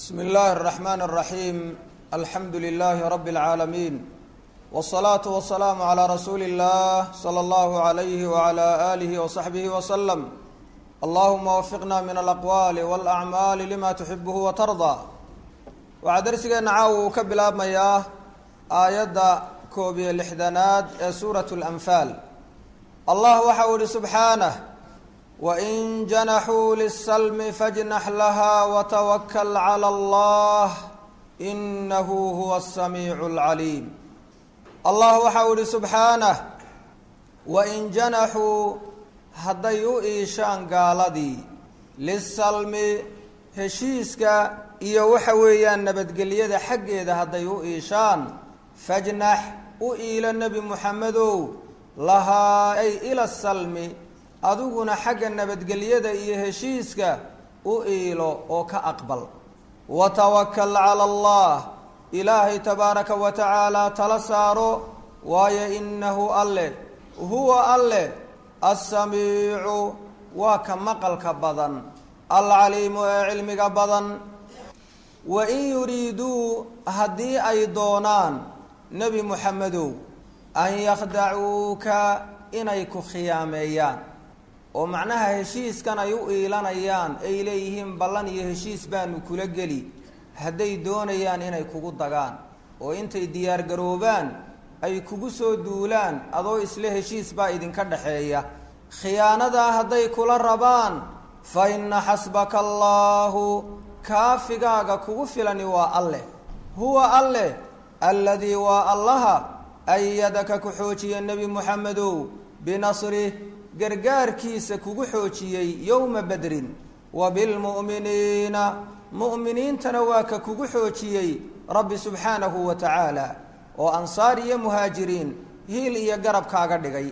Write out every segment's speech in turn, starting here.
bsmi اllahi الرaxman الraxim alxamdu lilahi rab اlcaalamiin wالصalaaةu wasalaamu عlى rasuuli اllah slى اllahu عalayhi wعlى alihi وصaxbihi wslm allahuma wafiqna min alaqwaali wاlacmaali lima tuxibuhu watardaa waxaa darsigeenna caawa uu ka bilaabmayaa aayadda koob iyo lixdanaad ee suuraة اlanfaal allah waxa uu yihi subxaanah wain janaxuu lisalmi fajnax laha watawakal clى allah inahu huwa الsamiicu اlcaliim allah waxa uu yihi subxaanah wain janaxuu hadday u iishaan gaaladii lisalmi heshiiska iyo waxa weeyaan nabadgelyada xaggeeda hadday u iishaan fajnax u iilo nebi muxamedow lahaa ay ila salmi adiguna xagga nabadgelyada iyo heshiiska u iilo oo ka aqbal watawakal cala allah ilaahay tabaaraka wa tacaala tala saaro waayo inahu alle huwa alle assamiicu waa ka maqalka badan alcaliimu ee cilmiga badan wain yuriiduu haddii ay doonaan nebi muxamedow an yakhdacuuka inay ku khiyaameeyaan oo macnaha heshiiskan ay u iilanayaan ay leeyihiin ballan iyo heshiis baanu kula geli hadday doonayaan inay kugu dagaan oo intay diyaargaroobaan ay kugu soo duulaan adoo isla heshiis baa idinka dhaxeeya khiyaanadaa hadday kula rabaan fa inna xasbaka allaahu kaafigaaga kugu filani waa alleh huwa alleh alladii waa allaha ayadaka ku xoojiya nebi muxamedow binasrih gargaarkiisa kugu xoojiyey yowma badrin wa bilmu'miniina mu'miniintana waa ka kugu xoojiyey rabbi subxaanahu wa tacaala oo ansaar iyo muhaajiriin hiil iyo garab kaaga dhigay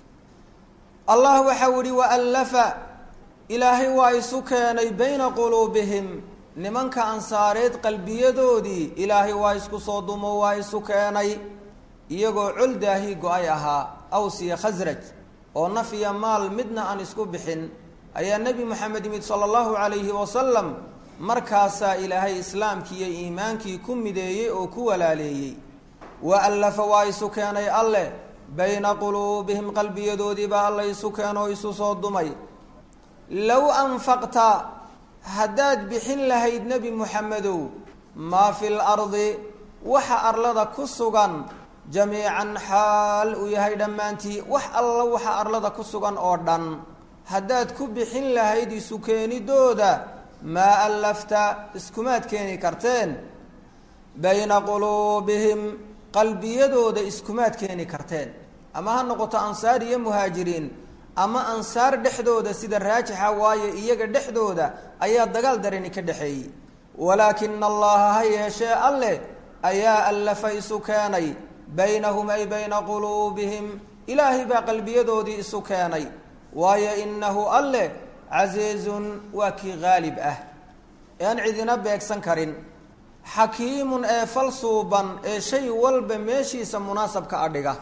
allah waxau ihi waallafa ilaahay waa isu keenay bayna quluubihim nimanka ansaareed qalbiyadoodii ilaahay waa isku soo dumo waa isu keenay iyagoo col daahii go-ay ahaa aws iyo khasraj oo naf iyo maal midna aan isku bixin ayaa nebi moxamed yimid sala allahu calayhi wasalam markaasaa ilaahay islaamkii iyo iimaankii ku mideeyey oo ku walaaleeyey wa allafa waa isu keenay alleh bayna quluubihim qalbiyadoodiibaa alla isu keenoo isu soo dumay low anfaqta haddaad bixin lahayd nebi muxamedow maa fi lardi waxa arlada ku sugan jamiican xaal uu yahay dhammaantii wax alla waxa arlada ku sugan oo dhan haddaad ku bixin lahayd isu keenidooda maa allafta iskumaad keeni karteen bayna quluubihim qalbiyadooda iskumaad keeni karteen ama ha noqoto ansaar iyo muhaajiriin ama ansaar dhexdooda sida raajixa waayo iyaga dhexdooda ayaa dagaal darani ka dhexeeyey walaakina allaha ha yeeshee alleh ayaa allafa isu keenay baynahum ay bayna quluubihim ilaahay baa qalbiyadoodii isu keenay waayo inahu alleh casiizun waa kii haalib ah ee aan cidina beegsan karin xakiimun ee fal suuban ee shay walba meeshiisa munaasabka adhiga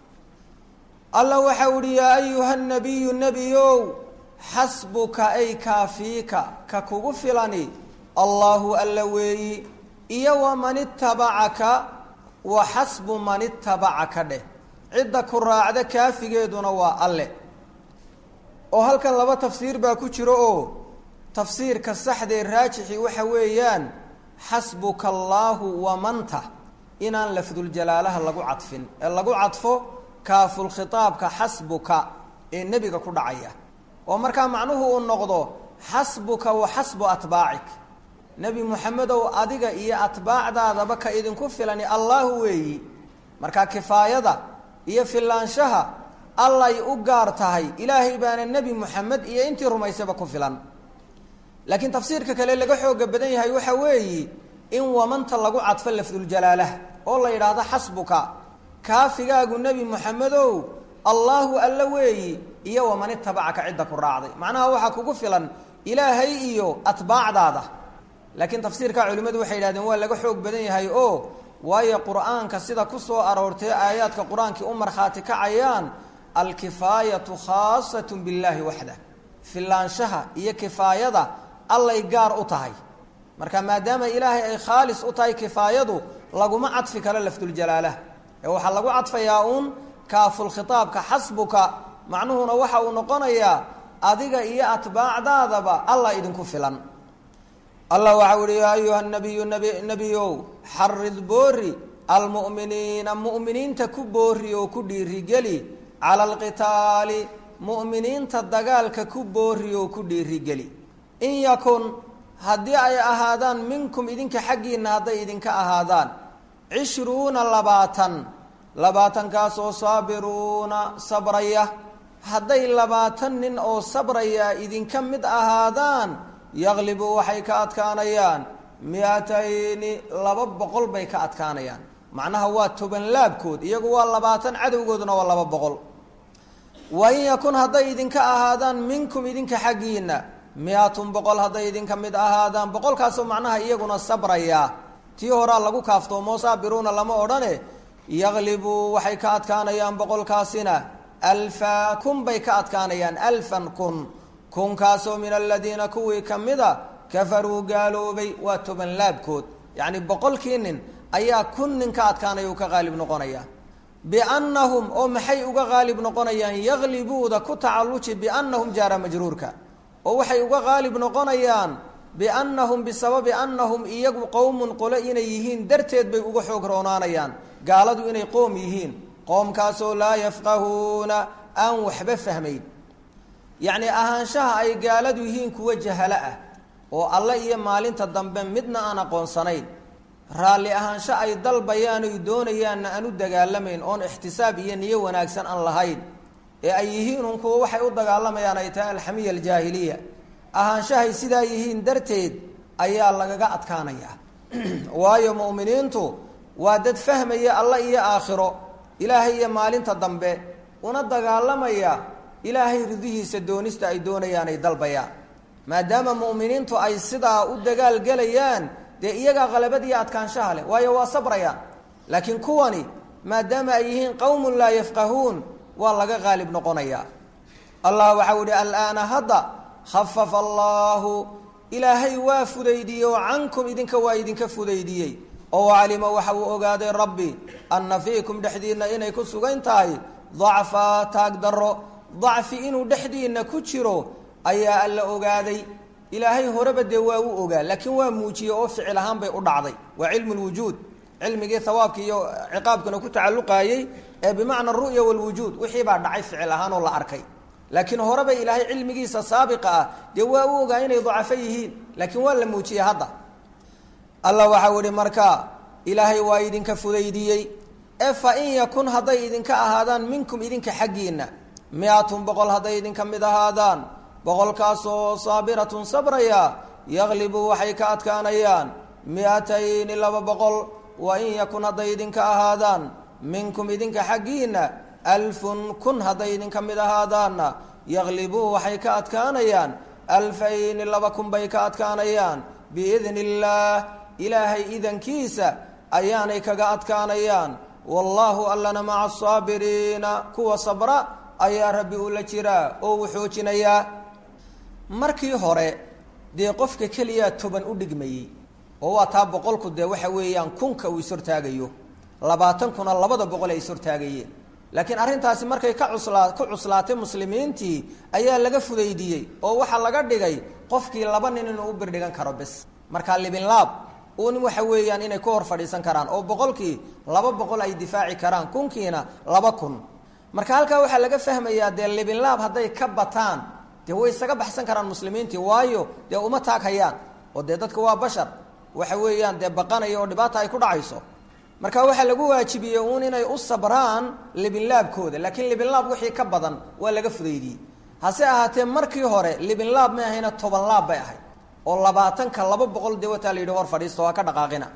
alla waxau ihi yaa ayuha nabiyu nebiyow xasbuka ay kaafiika ka kugu filani allaahu alla weeyi iyo waman itabacaka wa xasbu man itabacaka dheh cidda ku raacda kaafigeeduna waa alle oo halkan laba tafsiir baa ku jiro oo tafsiirka saxdee raajixi waxa weeyaan xasbuka allaahu wamanta inaan lafduljalaalaha lagu cadfin ee lagu cadfo kaafulkhitaabka xasbuka ee nebiga ku dhacaya oo markaa macnuhu uu noqdo xasbuka wa xasbu atbaacik nebi moxamedow adiga iyo atbaacdaadaba ka idinku filani allaahu weeyi markaa kifaayada iyo filaanshaha allay u gaar tahay ilaahay baana nebi moxamed iyo intii rumaysaba ku filan laakiin tafsiirka kale laga xooga badan yahay waxa weeyi in wamanta lagu cadfo lafduljalaalaha oo la yidhaahdo xasbuka kaafigaagu nebi moxamedow allaahu alla weeyi iyo waman itabacaka cidda ku raacday macnaha waxaa kugu filan ilaahay iyo atbaacdaada laakiin tafsiirka culimmadu waxay yidhahdeen waa laga xoog badan yahay oo waayo qur-aanka sida ku soo aroortay aayaadka qur-aankii u markhaati kacayaan alkifaayatu khaasatu billaahi waxda filaanshaha iyo kifaayada allay gaar u tahay marka maadaama ilaahay ay khaalis u tahay kifaayadu laguma cadfi karo lafduljalaalaha ee waxaa lagu cadfayaa uun kaafulkhitaabka xasbuka macnuhuna waxa uu noqonayaa adiga iyo atbaacdaadaba allah idinku filan allah waxau ihi yaa ayuha nabiyu nbi nebiyow xarid boori almu'miniina mu'miniinta ku boori oo ku dhiirigeli cala alqitaali mu'miniinta dagaalka ku boori oo ku dhiirigeli in yakun haddii ay ahaadaan minkum idinka xaggiinna hadday idinka ahaadaan cishruuna labaatan labaatankaasoo saabiruuna sabraya hadday labaatan nin oo sabraya idinka mid ahaadaan yaqlibu waxay ka adkaanayaan mi-atayni laba boqol bay ka adkaanayaan macnaha waa toban laabkood iyagu waa labaatan cadowgooduna waa laba boqol wa in yakun hadday idinka ahaadaan minkum idinka xaggiinna mi-atun boqol hadday idinka mid ahaadaan boqolkaasoo macnaha iyaguna sabraya tii horaa lagu kaaftoomo saabiruuna lama odhane yaqlibu waxay ka adkaanayaan boqolkaasina alfa kun bay ka adkaanayaan alfan kun kunkaasoo min aladiina kuwii ka mida kafaruu gaaloobay waa toban laabkood yacni boqolkii nin ayaa kun nin ka adkaanaya uu ka qaalib noqonaya biannahum oo maxay uga qaalib noqonayaan yaqlibuuda ku tacalluji biannahum jaara majruurka oo waxay uga qaalib noqonayaan biannahum bisababi annahum iyagu qowmun qole inay yihiin darteed bay uga xoog roonaanayaan gaaladu inay qoom yihiin qoomkaasoo laa yafqahuuna aan waxba fahmayn yacni ahaanshaha ay gaaladu yihiin kuwa jahalo ah oo alle iyo maalinta dambe midna aan aqoonsanayn raalli ahaansho ay dalbayaan oy doonayaanna aan u dagaalamayn oon ixtisaab iyo niyo wanaagsan aan lahayn ee ay yihiin un kuwa waxay u dagaalamayaan ay tahay alxamiya aljaahiliya ahaanshahay sidaa yihiin darteed ayaa lagaga adkaanayaa waayo mu'miniintu waa dad fahmaya alla iyo aakhiro ilaahay iyo maalinta dambe una dagaalamaya ilaahay ridihiisa doonista ay doonayaan ay dalbayaan maadaama mu'miniintu ay sidaa u dagaalgelayaan dee iyagaa qalabadiiyo adkaanshaha leh waayo waa sabrayaan laakiin kuwani maadaama ay yihiin qowmun laa yafqahuun waa laga qaalib noqonayaa allah waxau ihi alaana hadda khafafa allaahu ilaahay waa fudaydiyey oo cankum idinka waa idinka fudaydiyey oo calima waxa uu ogaaday rabbi anna fiikum dhexdiinna inay ku sugan tahay dacfaa taag daro dacfi inuu dhexdiinna ku jiro ayaa alla ogaaday ilaahay horeba dee waa u ogaa laakiin waa muujiyey oo ficil ahaan bay u dhacday waa cilmu lwujuud cilmigii hawaabka iyo ciqaabkana ku tacalluqaayey ee bimacna aru'ya walwujuud wixii baa dhacay ficil ahaan oo la arkay laakiin horeba ilaahay cilmigiisa saabiqa ah dee waa u ogaa inay dacafo yihiin laakiin waa la muujiyey hadda alla waxau ihi marka ilaahay waa idinka fudaydiyey e fa in yakun hadday idinka ahaadaan minkum idinka xaggiinna mi-atun boqol hadday idinka mid ahaadaan boqolkaasoo saabiratun sabraya yaqlibu waxay ka adkaanayaan mi-atayni laba boqol wa in yakun hadday idinka ahaadaan minkum idinka xaggiinna alfun kun hadday idinka mid ahaadaanna yaqlibuu waxay ka adkaanayaan alfayni laba kun bay ka adkaanayaan biidni illaah ilaahay idankiisa ayaanay kaga adkaanayaan wallaahu allana maca asaabiriina kuwa sabra ayaa rabbi ula jiraa oo uu xoojinayaa markii hore dee qofka keliyaa toban u dhigmayey oo waa taa boqolku dee waxa weeyaan kunka uu ishortaagayo labaatan kuna labada boqol ay ishortaagayeen laakiin arrintaasi markay ka cuslaa ku cuslaatay muslimiintii ayaa laga fudaydiyey oo waxaa laga dhigay qofkii laba nin inuu u birdhigan karo bes markaa libinlaab uun waxa weeyaan inay ku hor fadhiisan karaan oo boqolkii laba boqol ay difaaci karaan kunkiina laba kun marka halkaa waxaa laga fahmayaa dee libinlaab hadday ka bataan dee way isaga baxsan karaan muslimiintii waayo dee uma taaghayaan oo dee dadka waa bashar waxa weeyaan dee baqanaya oo dhibaata ay ku dhacayso marka waxaa lagu waajibiyey uun inay u sabraan libinlaabkooda laakiin libinlaab wixii ka badan waa laga fudaydiyey hase ahaatee markii hore libinlaab may ahayna toban laab bay ahayd oo labaatanka laba boqol dee wataa la yidhi hor fadhiisto waa ka dhaqaaqina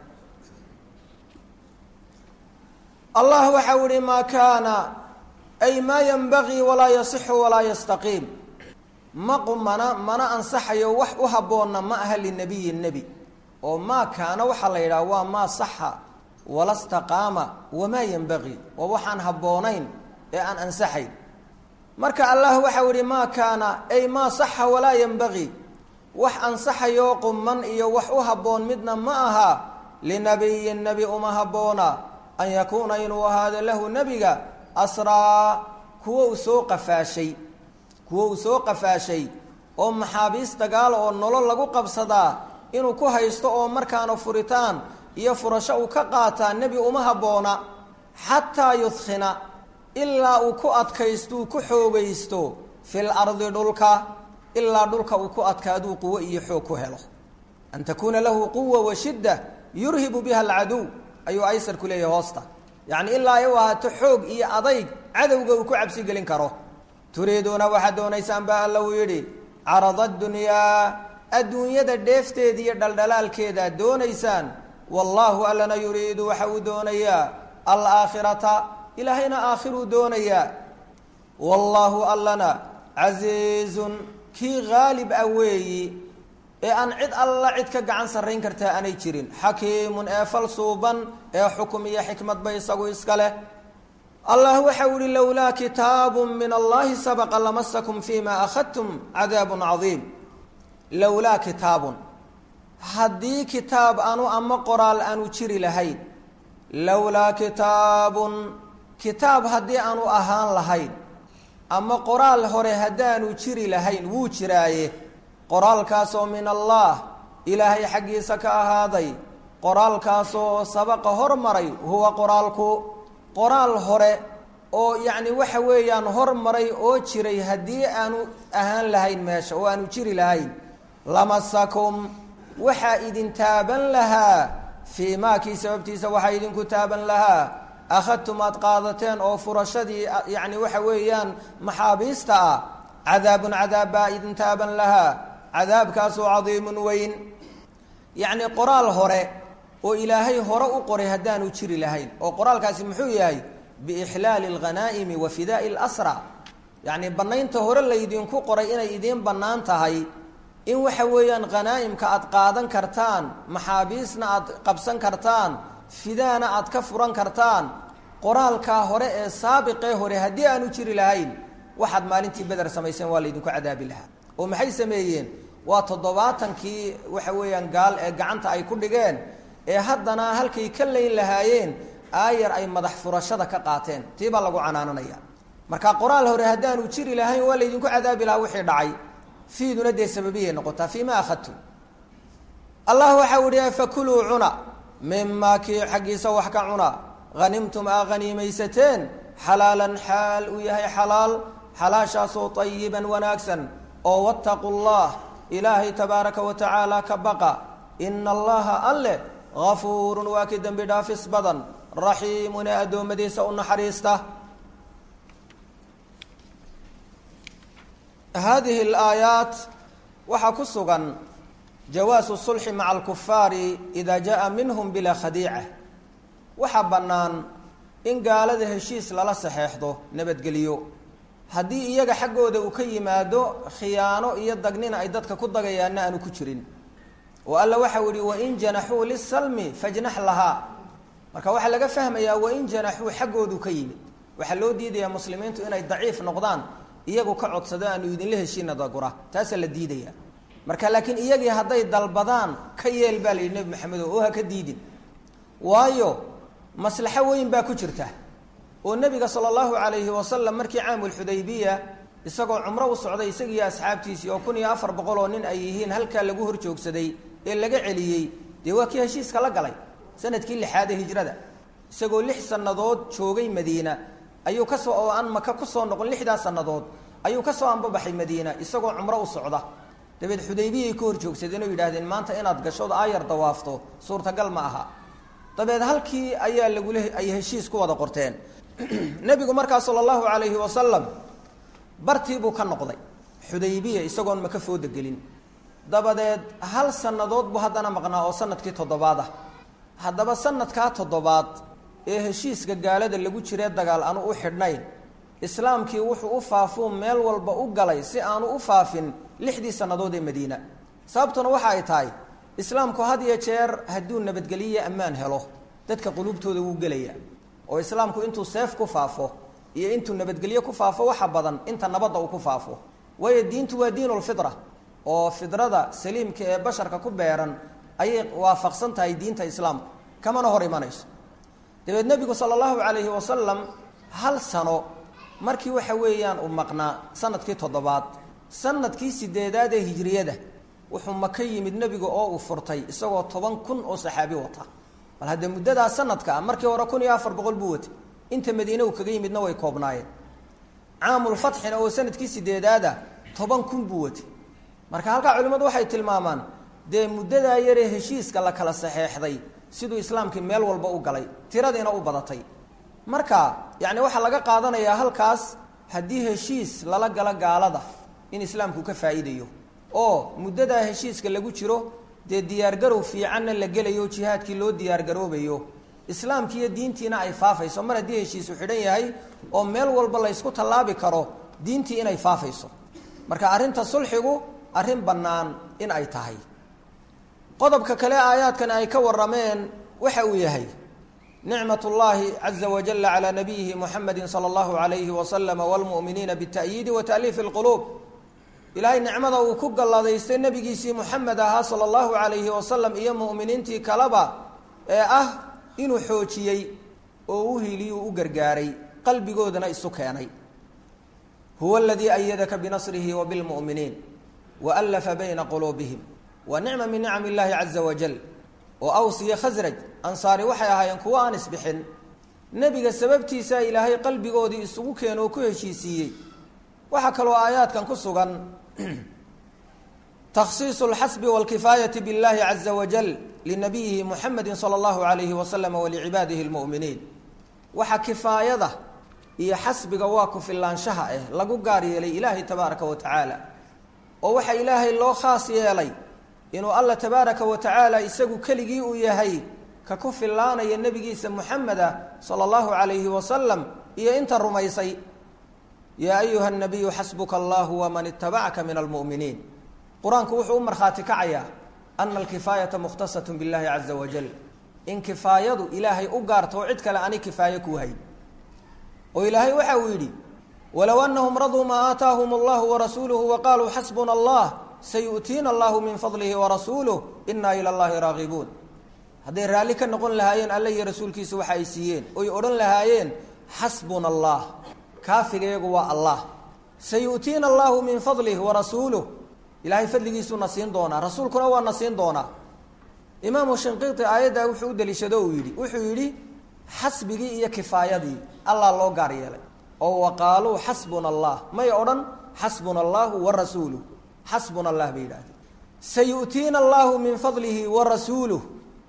allah waxau ihi maa kaana ay maa yanbagii walaa yasixu walaa yastaqiim ma qumana mana ansaxayo wax u habboonna ma aha linabiyi nebi oo maa kaana waxaa la yidhaha waa maa saxa wala staqaama wamaa yanbagii waa waxaan habboonayn ee aan ansaxayn marka allah waxau ihi maa kaana ay maa saxa walaa yanbagii wax ansaxayoo qumman iyo wax u habboon midna ma aha linabiyin nebi uma habboona an yakuuna inuu ahaado lahu nebiga asraa kuwo uu soo qafaashay kuwo uu soo qafaashay oo maxaabiis dagaal oo nolol lagu qabsadaa inuu ku haysto oo markaana furitaan iyo furasho uu ka qaataa nebi uma habboona xataa yudkhina ilaa uu ku adkaysto uu ku xoogaysto fil ardi dhulka ilaa dhulka uu ku adkaaduu quwo iyo xoog ku helo an takuuna lahu quwa wa shidda yurhibu biha alcaduw ayuu aysarku leeyahay hoosta yacni ilaa ay u ahaato xoog iyo adayg cadowga uu ku cabsi gelin karo turiiduuna waxaad doonaysaan baa alla uu yidhi carada adunyaa adduunyada dheefteeda iyo dhaldhalaalkeedaad doonaysaan wallaahu allana yuriidu waxa uu doonayaa alaakhirata ilaahayna aakhiruu doonayaa wallaahu allana casiizun kii haalib ah weeyi ee aan cid alla cid ka gacan sarrayn kartaa aanay jirin xakiimun ee fal suuban ee xukum iyo xikmadba isagu iska leh allah waxau ihi lowlaa kitaabu min allahi sabaqa lamasakum fima akhadtum cadaabun cadiim lowlaa kitaabun haddii kitaab anu ama qoraal aanu jiri lahayn lowlaa kitaabun kitaab haddii aanu ahaan lahayn ama qoraal hore haddaanu jiri lahayn wuu jiraaye qoraalkaasoo min allah ilaahay xaggiisa ka ahaaday qoraalkaasoo sabaqa hormaray huwa qoraalku qoraal hore oo yacni waxa weeyaan hormaray oo jiray haddii aanu ahaan lahayn meesha oo aanu jiri lahayn lamasakum waxaa idin taaban lahaa fii maakii sababtiisa waxaa idinku taaban lahaa akhadtum aad qaadateen oo furashadii yacni waxa weeyaan maxaabiista ah cadaabun cadaab baa idin taaban lahaa cadaabkaasoo cadiimun weyn yacni qoraal hore oo ilaahay hore u qoray haddaanu jiri lahayn oo qoraalkaasi muxuu yahay biixlaali alghanaa'imi wa fidaa'i alasra yacni bannaynta hore laydinku qoray inay idiin bannaan tahay in waxa weeyaan khanaa'imka aad qaadan kartaan maxaabiisna aad qabsan kartaan fidaana aad ka furan kartaan qoraalkaa hore ee saabiqee hore haddii aanu jiri lahayn waxaad maalintii beder samayseen waa laydinku cadaabi lahaa oo maxay sameeyeen waa toddobaatankii waxa weeyaan gaal ee gacanta ay ku dhigeen ee haddana halkay ka layn lahaayeen aayar ay madax furashada ka qaateen tii baa lagu canaananaya marka qoraal hore haddaanu jiri lahayn waa laydinku cadaabi lahaa wixii dhacay fiiduna dee sababiyay noqotaa fii ma akhadtum allah waxau ihi fakuluu cuna mimaa kii xaggiisa wax ka cuna hanimtum aa haniimaysateen xalaalan xaal uu yahay xalaal xalaashaasoo ayiban wanaagsan oo wattaqu llah ilaahay tabaaraka wa tacaala ka baqa ina allaha alle gafuurun waa kii dembi dhaafis badan raxiimun ee addoommadiisa u naxariista hadihi alaayaat waxaa ku sugan jawaasu sulxi maca alkufaari ida jaa minhum bilaa khadiica waxaa bannaan in gaalada heshiis lala saxeexdo nabadgeliyo haddii iyaga xaggooda uu ka yimaado khiyaano iyo dagnina ay dadka ku dagayaanna aanu ku jirin oo alla waxau yihi wain janaxuu lisalmi fajnax lahaa marka waxaa laga fahmayaa wain janaxuu xaggoodu ka yimid waxaa loo diidayaa muslimiintu inay daciif noqdaan iyagu ka codsado aanu idinla heshiina dagura taasaa la diidaya marka laakiin iyagii hadday dalbadaan ka yeel baa la yidhi nebi maxamedo oo ha ka diidin waayo maslaxo weyn baa ku jirta oo nebiga sala allahu calayhi wasalam markii caamulxudaybiya isagoo cumro u socday isagiiyo asxaabtiisii oo kun iyo afar boqol oo nin ay yihiin halkaa lagu hor joogsaday ee laga celiyey dee waa kii heshiiska la galay sanadkii lixaad ee hijrada isagoo lix sannadood joogay madiina ayuu kasoo oo aan maka kusoo noqon lixdaas sannadood ayuu kasoo anbabaxay madiina isagoo cumro u socda dabeed xudaybiyay ka hor joogsadeen oo yidhahdeen maanta inaad gashood aayar dawaafto suurtagal ma aha dabeed halkii ayaa lagula ay heshiis ku wada qorteen nebigu markaa sala allahu calayhi wasalam bartii buu ka noqday xudaybiya isagoon maka fooda gelin dabadeed hal sannadood buu haddana maqnaa oo sanadkii toddobaad ah haddaba sanadkaa toddobaad ee heshiiska gaalada lagu jiree dagaal aanu u xidhnayn islaamkii wuxuu u faafuu meel walba u galay si aanu u faafin lixdii sannadood ee madiina sababtuna waxa ay tahay islaamku had iyo jeer hadduu nabadgeliyo ammaan helo dadka quluubtooda wuu gelaya oo islaamku intuu seef ku faafo iyo intuu nabadgelyo ku faafo waxa badan inta nabadda uu ku faafo waayo diintu waa diinulfitra oo fidrada saliimka ee basharka ku beeran ayay waafaqsan tahay diinta islaamku kamana hor imanayso dabeed nebigu sala allahu calayhi wasalam hal sano markii waxa weeyaan uu maqnaa sanadkii toddobaad sanadkii sideedaad ee hijriyada wuxuu maka yimid nebiga oo uu furtay isagoo toban kun oo saxaabi wata bal haddee muddadaa sanadka ah markii hore kun iyo afar boqol buu watay inta madiine uu kaga yimidna way koobnaayeen caamulfatxina oo sanadkii sideedaada toban kun buu watay marka halkaa culimmadu waxay tilmaamaan dee muddadaa yaree heshiiska la kala saxeexday siduu islaamkii meel walba u galay tiradiina u badatay marka yacni waxaa laga qaadanayaa halkaas haddii heshiis lala galo gaalada in islaamku ka faa'iidayo oo muddadaa heshiiska lagu jiro dee diyaargarow fiicanna la gelayo jihaadkii loo diyaargaroobayo islaamkiiyo diintiina ay faafayso mar haddii heshiisu xidhan yahay oo meel walba laysku tallaabi karo diintii inay faafayso marka arrinta sulxigu arrin bannaan in ay tahay qodobka kale aayaadkan ay ka warrameen waxa uu yahay nicmat اllahi caza wajala calى nabiyihi muxamedi salى اllahu alayhi waslama wاlmu'miniina bالta'yiidi wa ta'liifi اlquluub ilaahay nicmada uu ku galladaystay nebigiisii muxamed ahaa sala allahu calayhi wasalam iyo mu'miniintii kaleba ee ah inuu xoojiyey oo u hiliyuu u gargaaray qalbigoodana isu keenay huwa aladii ayadaka binasrihi wa bilmu'miniin wa allafa bayna quluubihim wa nicma min nicam illaahi caza wajal oo aws iyo khasraj ansaari waxay ahaayeen kuwo aan isbixin nebiga sababtiisaa ilaahay qalbigoodii isugu keeno oo ku heshiisiiyey waxaa kaloo aayaadkan ku sugan takhsiisu اlxasbi wاlkifaayati biاllahi caza wajal linabiyihi muxamedi salى اllahu alayhi waslama walicibaadihi اlmu'miniin waxaa kifaayada iyo xasbiga waa ku filaanshaha ah lagu gaar yeelay ilaahay tabaaraka wa tacaala oo waxaa ilaahay loo khaas yeelay inuu alla tabaaraka wa tacaala isagu keligii uu yahay ka ku filaanaya nebigiisa muxameda sala allahu calayhi wasalam iyo inta rumaysay yaa ayuha nabiyu xasbuka allahu waman itabacaka min almu'miniin qur-aanku wuxuu u markhaati kacayaa ana alkifaayata mukhtasatun billahi caza wajal in kifaayadu ilaahay u gaarto oo cid kale ani kifaayo kuu hay oo ilaahay waxa uu yidhi walow anahum raduu maa aataahum allahu warasuuluhu waqaaluu xasbuna allah sayu'tiina allahu min fadlihi warasuuluh inaa ila llahi raagibuun hadday raalli ka noqon lahaayeen alle iyo rasuulkiisa waxa ay siiyeen oy odhan lahaayeen xasbuna allah kaafigayagu waa allah sayu'tiina allahu min fadlih warasuuluh ilaahay fadligiisuuna siin doonaa rasuulkuna waa na siin doonaa imaamu shinqiiti aayaddaa wuxuu u daliishado uu yidhi wuxuu yidhi xasbigii iyo kifaayadii allah loo gaar yeelay oo waqaaluu xasbuna allah may odhan xasbuna allahu warasuuluh xasbuna allah bay yidhahdeen sayu'tiina allahu min fadlihi warasuuluh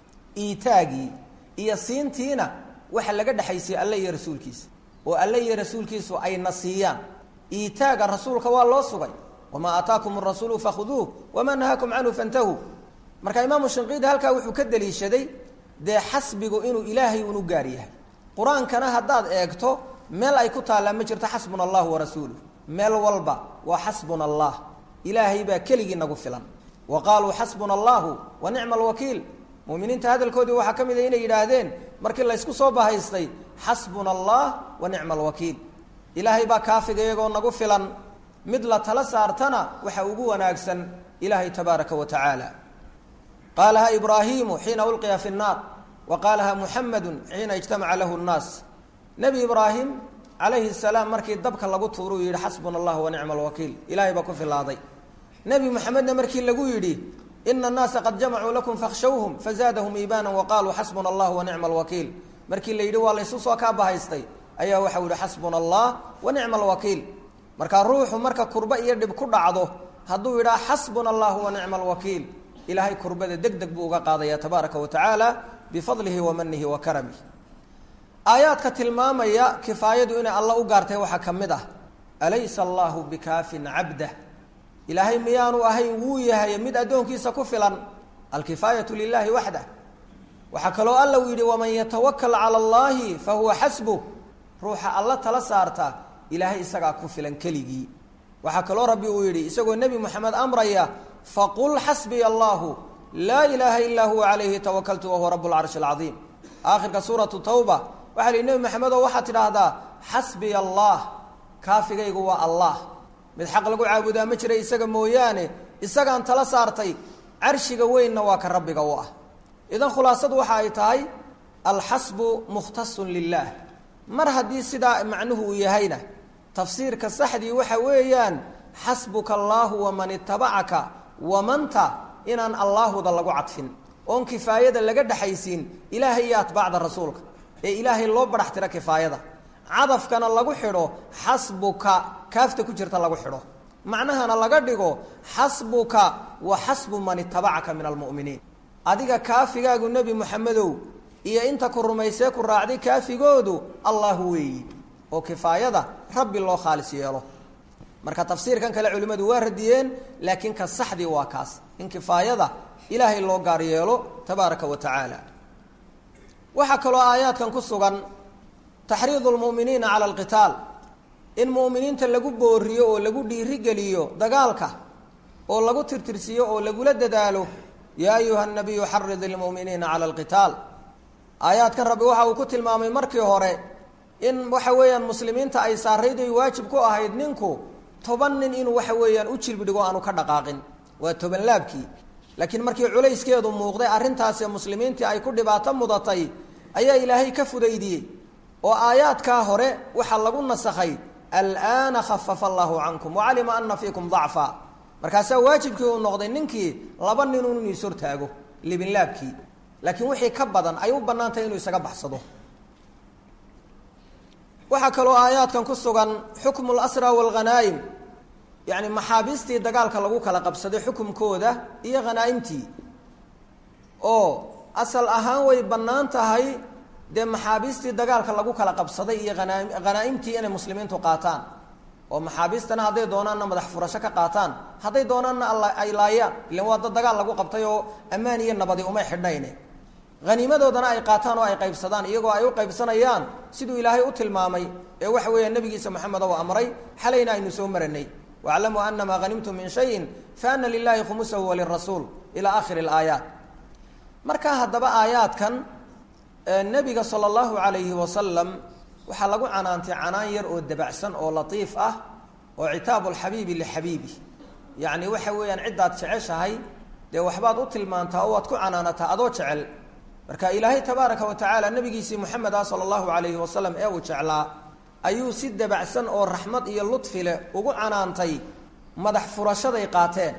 iitaagii iyo siintiina waxa laga dhexaysay alle iyo rasuulkiisa oo alle iyo rasuulkiisu ayna siiyaan iitaaga rasuulka waa loo sugay wamaa aataakum arasuulu fakhuduuh wamaa nahaakum canhu fantahuu marka imaamu shinqiidi halkaa wuxuu ka daliishaday dee xasbigu inuu ilaahay unu gaar yahay qur-aankana haddaad eegto meel ay ku taallaa ma jirto xasbuna allahu warasuuluh meel walba waa xasbuna allah ilaahay baa keligii nagu filan wa qaaluu xasbuna allahu wa nicma alwakiil muminiinta hadalkoodii waxaa ka mid a inay yidhaahdeen markii laysku soo bahaystay xasbuna allah wa nicma alwakiil ilaahay baa kaafiga iyagoo nagu filan mid la tala saartana waxa ugu wanaagsan ilaahay tabaaraka wa tacaala qaalaha ibraahimu xiina ulqiya fi nnaar wa qaalaha muxamedu xiina ijtamaca lahu nnaas nebi ibraahim calayhi salaam markii dabka lagu tuuruu yidhi xasbuna allah wa nicma alwakiil ilahay baa ku filaaday nebi moxamedna markii lagu yidhi ina annaasa qad jamacuu lakum fakhshawhum fazaadahum iimaana wa qaaluu xasbuna allah wa nicma alwakiil markii la yidhi waa laysu soo kaa bahaystay ayaa waxau yihi xasbuna allah wa nicma alwakiil markaa ruuxu marka kurba iyo dhib ku dhacdo hadduu yidhaha xasbuna allahu wa nicma alwakiil ilaahay kurbada deg deg buu uga qaadaya tabaaraka wa tacaala bifadlihi wa manihi wa karamihi aayaadka tilmaamaya kifaayadu inay alla u gaartay waxaa ka mid ah alaysa allahu bikaafin cabdah ilaahay miyaanu ahayn wuu yahay mid addoonkiisa ku filan alkifaayatu lilahi waxdah waxaa kaloo alla uu yidhi waman yatawakal cala allahi fa huwa xasbuh ruuxa alla tala saarta ilaahay isagaa ku filan keligii waxaa kaloo rabbi uu yidhi isagoo nebi moxamed amraya faqul xasbiya allahu laa ilaaha ilaa huwa calayhi tawakaltu wahuwa rabu lcarshi alcadiim aakhirka suuratu tawba waxaa lihi nebi maxamed oo waxaad tidhaahdaa xasbiya allah kaafigaygu waa allah mid xaq lagu caabudaa ma jira isaga mooyaane isagaan tala saartay carshiga weynna waa ka rabbiga u ah idan khulaasadu waxa ay tahay alxasbu mukhtasun lilaah mar haddii sidaa macnuhu uu yahayna tafsiirka saxdii waxa weeyaan xasbuka allaahu waman itabacaka wamanta inaan allaahuda lagu cadfin oon kifaayada laga dhexaysiin ilaahay iyo atbaacda rasuulka ee ilaahay loo badhax tiro kifaayada cadafkana lagu xidho xasbuka kaafta ku jirta lagu xidho macnahana laga dhigo xasbuka wa xasbu man itabacaka min almu'miniin adiga kaafigaagu nebi moxamedow iyo inta ku rumaysee ku raacday kaafigoodu allahu weeyi oo kifaayada rabbi loo khaalis yeelo marka tafsiirkan kale culimmadu waa radiyeen laakiin ka saxdii waa kaas in kifaayada ilaahay loo gaar yeelo tabaaraka wa tacaala waxaa kaloo aayaadkan ku sugan taxriidu lmu'miniina cala alqitaal in mu'miniinta lagu booriyo oo lagu dhiirigeliyo dagaalka oo lagu tirtirsiiyo oo lagula dadaalo yaa ayuha nabiyu xarid ilmu'miniina cala alqitaal aayaadkan rabbi waxa uu ku tilmaamay markii hore in waxa weeyaan muslimiinta ay saarayd ay waajib ku ahayd ninku toban nin inuu waxa weeyaan u jilbidhigo aanu ka dhaqaaqin waa toban laabkii laakiin markii culayskeedu muuqday arrintaasi muslimiintii ay ku dhibaato mudatay ayaa ilaahay ka fudaydiyey oo aayaadkaa hore waxaa lagu nasakhay al'aana khafafa allaahu cankum wacalima ana fiikum dacfa markaasaa waajibkii uu noqday ninkii laba ninun inuu is hortaago libinlaabkii laakiin wixii ka badan ay u bannaan tahay inuu isaga baxsado waxaa kaloo aayaadkan ku sugan xukmu lasra waalghanaa'im yacni maxaabiistii dagaalka lagu kala qabsaday xukumkooda iyo khanaa'imtii oo asal ahaan way bannaan tahay dee maxaabiistii dagaalka lagu kala qabsaday iyo hanaa khanaa'imtii inay muslimiintu qaataan oo maxaabiistana hadday doonaanna madax furasho ka qaataan hadday doonaanna ay laayaan ilan waa dad dagaal lagu qabtay oo ammaan iyo nabadi umay xidhnayne haniimadoodana ay qaataan oo ay qaybsadaan iyagoo ay u qaybsanayaan siduu ilaahay u tilmaamay ee waxa weeya nebigiisa moxamed oo amray xalayna aynu soo maranay waclamuu anamaa hanimtum min shayin faana lilahi khumusahu walirasuul ilaa aakhiri alaayaat markaa haddaba aayaadkan nebiga sala allahu calayhi wasalam waxaa lagu canaantay canaan yar oo dabacsan oo latiif ah oo citaabu lxabiibi lixabiibi yacni waxa weeyaan ciddaad jeceshahay dee waxbaad u tilmaantaa oo waad ku canaanataa adoo jecel marka ilaahay tabaaraka wa tacaala nabigiisii moxamed ah sala allahu calayhi wasalam ee uu jeclaa ayuu si dabacsan oo raxmad iyo ludfi leh ugu canaantay madax furashaday qaateen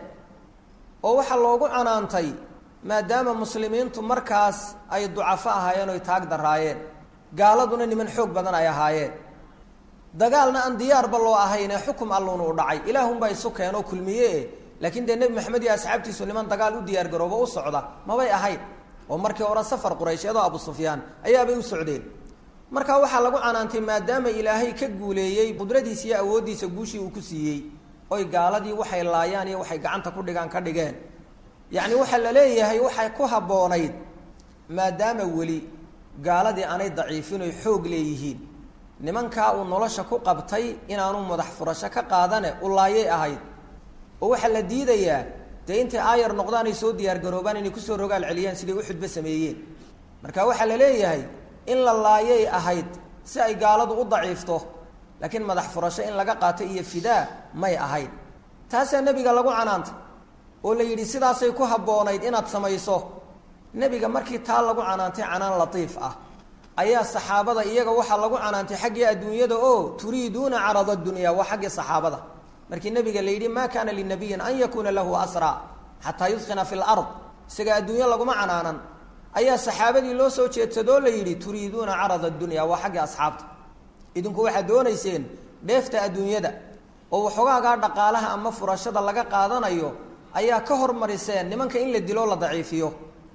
oo waxaa loogu canaantay maadaama muslimiintu markaas ay ducafo ahaayeen oy taag daraayeen gaaladuna niman xoog badan ay ahaayeen dagaalna aan diyaarba loo ahaynee xukum alluuna u dhacay ilaahunbaa isu keenoo kulmiye laakiin dee nebi maxamed iyo asxaabtiisu niman dagaal u diyaargaroobo u socda mabay ahayn oo markii hore safar qurayshyadoo abu sufyaan ayaabay u socdeen marka waxaa lagu canaantay maadaama ilaahay ka guuleeyey qudradiisa iyo awooddiisa guushii uu ku siiyey oy gaaladii waxay laayaan iyo waxay gacanta ku dhigaan ka dhigeen yacni waxaa la leeyahay waxay ku habboonayd maadaama weli gaaladii aanay daciifin oy xoog leeyihiin nimankaa uu nolosha ku qabtay inaanu madax furasho ka qaadane u laayay ahayd oo waxaa la diidayaa dee intay aayar noqdaan ay soo diyaargaroobaan inay kusoo rogaal celiyaan siday uxudba sameeyeen marka waxaa la leeyahay in la laayay ahayd si ay gaaladu u daciifto laakiin madax furasho in laga qaato iyo fidaa may ahayd taasaa nebiga lagu canaantay oo la yidhi sidaasay ku habboonayd inaad samayso nebiga markii taa lagu canaantay canaan latiif ah ayaa saxaabada iyaga waxaa lagu canaantay xaggii adduunyada oo turiiduuna carada dunya waa xaggii saxaabada markii nabiga la yidhi ma kaana linabiyin an yakuuna lahu asra xataa yudqina fi lard isaga adduunyo laguma canaanan ayaa saxaabadii loo soo jeedsadoo la yidhi turiiduuna carada dunya waa xaggii asxaabta idinku waxaad doonayseen dheefta adduunyada oo waxoogaagaa dhaqaalaha ama furashada laga qaadanayo ayaa ka hormariseen nimanka in la dilo la daciifiyo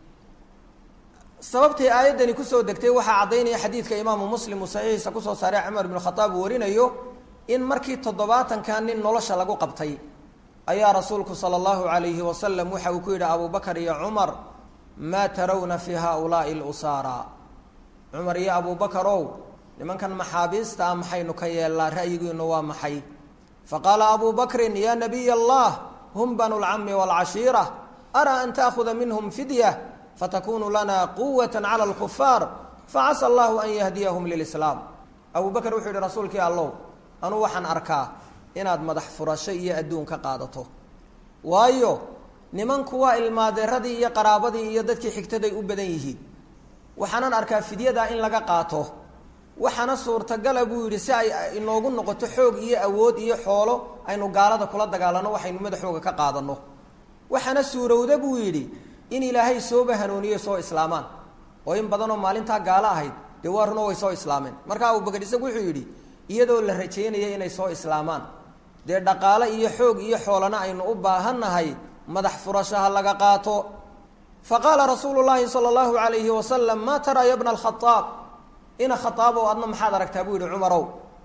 sababtay aayaddani kusoo degtay waxaa caddaynaya xadiidka imaamu muslim uu saxiixiisa kusoo saaray cumar ibnu khataab uu warinayo in markii toddobaatankan nin nolosha lagu qabtay ayaa rasuulku sala allahu calayhi wasalam waxa uu ku yidhi abubakar iyo cumar maa tarawna fii haaulaai lusaara cumar iyo abubakarow nimankan maxaabiista ah maxaynu ka yeellaa ra'yigiinu waa maxay faqaala abu bakrin ya nabiy allah hum banu lcami waalcashiira araa an taakuda minhum fidya fatakunu lana quwat cala lkufaar facasa allahu an yahdiyahum lilislaam abu bakr wuxuu yihi rasuulkii allow anuu waxaan arkaa inaad madax furasho iyo adduun ka qaadato waayo nimanku waa ilmaadeeradii iyo qaraabadii iyo dadkii xigtaday u badan yihiin waxaanan arkaa fidyadaa in laga qaato waxaana suurtagala buu yidhi si ay inoogu noqoto xoog iyo awood iyo xoolo aynu gaalada kula dagaalano waxaynu madaxooga ka qaadano waxaana suurowda buu yidhi in ilaahay sooba hanuuniyo soo islaamaan oo in badanoo maalintaa gaalo ahayd dee waa runo way soo islaameen marka abubakar isagu wuxuu yidhi iyadoo la rajaynaya inay soo islaamaan dee dhaqaale iyo xoog iyo xoolana aynu u baahannahay madax furashaha laga qaato fa qaala rasuulu llaahi sala allahu alayhi wasalam maa taraa ya bna alkhaaab ina khaaabow adna maxaad aragtaa buu yihi cumarow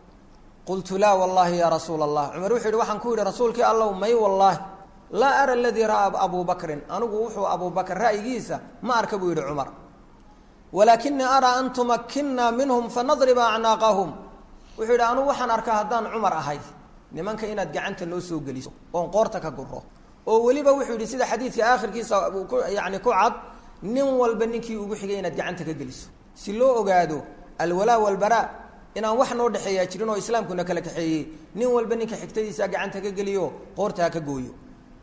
qultu laa wallaahi yaa rasuula allah cumar wuxuu yihi waxaan ku yidhi rasuulkii allow may wallaahi laa ara aladii ra'aa abuu bakrin anigu wuxuu abuu bakr ra'yigiisa ma arka buu yihi cumar walaakinii araa an tumakinna minhum fanadriba acnaaqahum wuxuu yidhi anugu waxaan arkaa haddaan cumar ahay nimanka inaad gacanta noo soo geliso oon qoorta ka guro oo weliba wuxuu yidhi sida xadiidka aakhirkiisa ku yani ku cad nin walba ninkii ugu xigay inaad gacanta ka geliso si loo ogaado alwalaa walbaraa inaan wax noo dhexeeyaa jirin oo islaamkuna kala kaxeeyey nin walba ninka xigtadiisa gacanta ka geliyo qoorta ha ka gooyo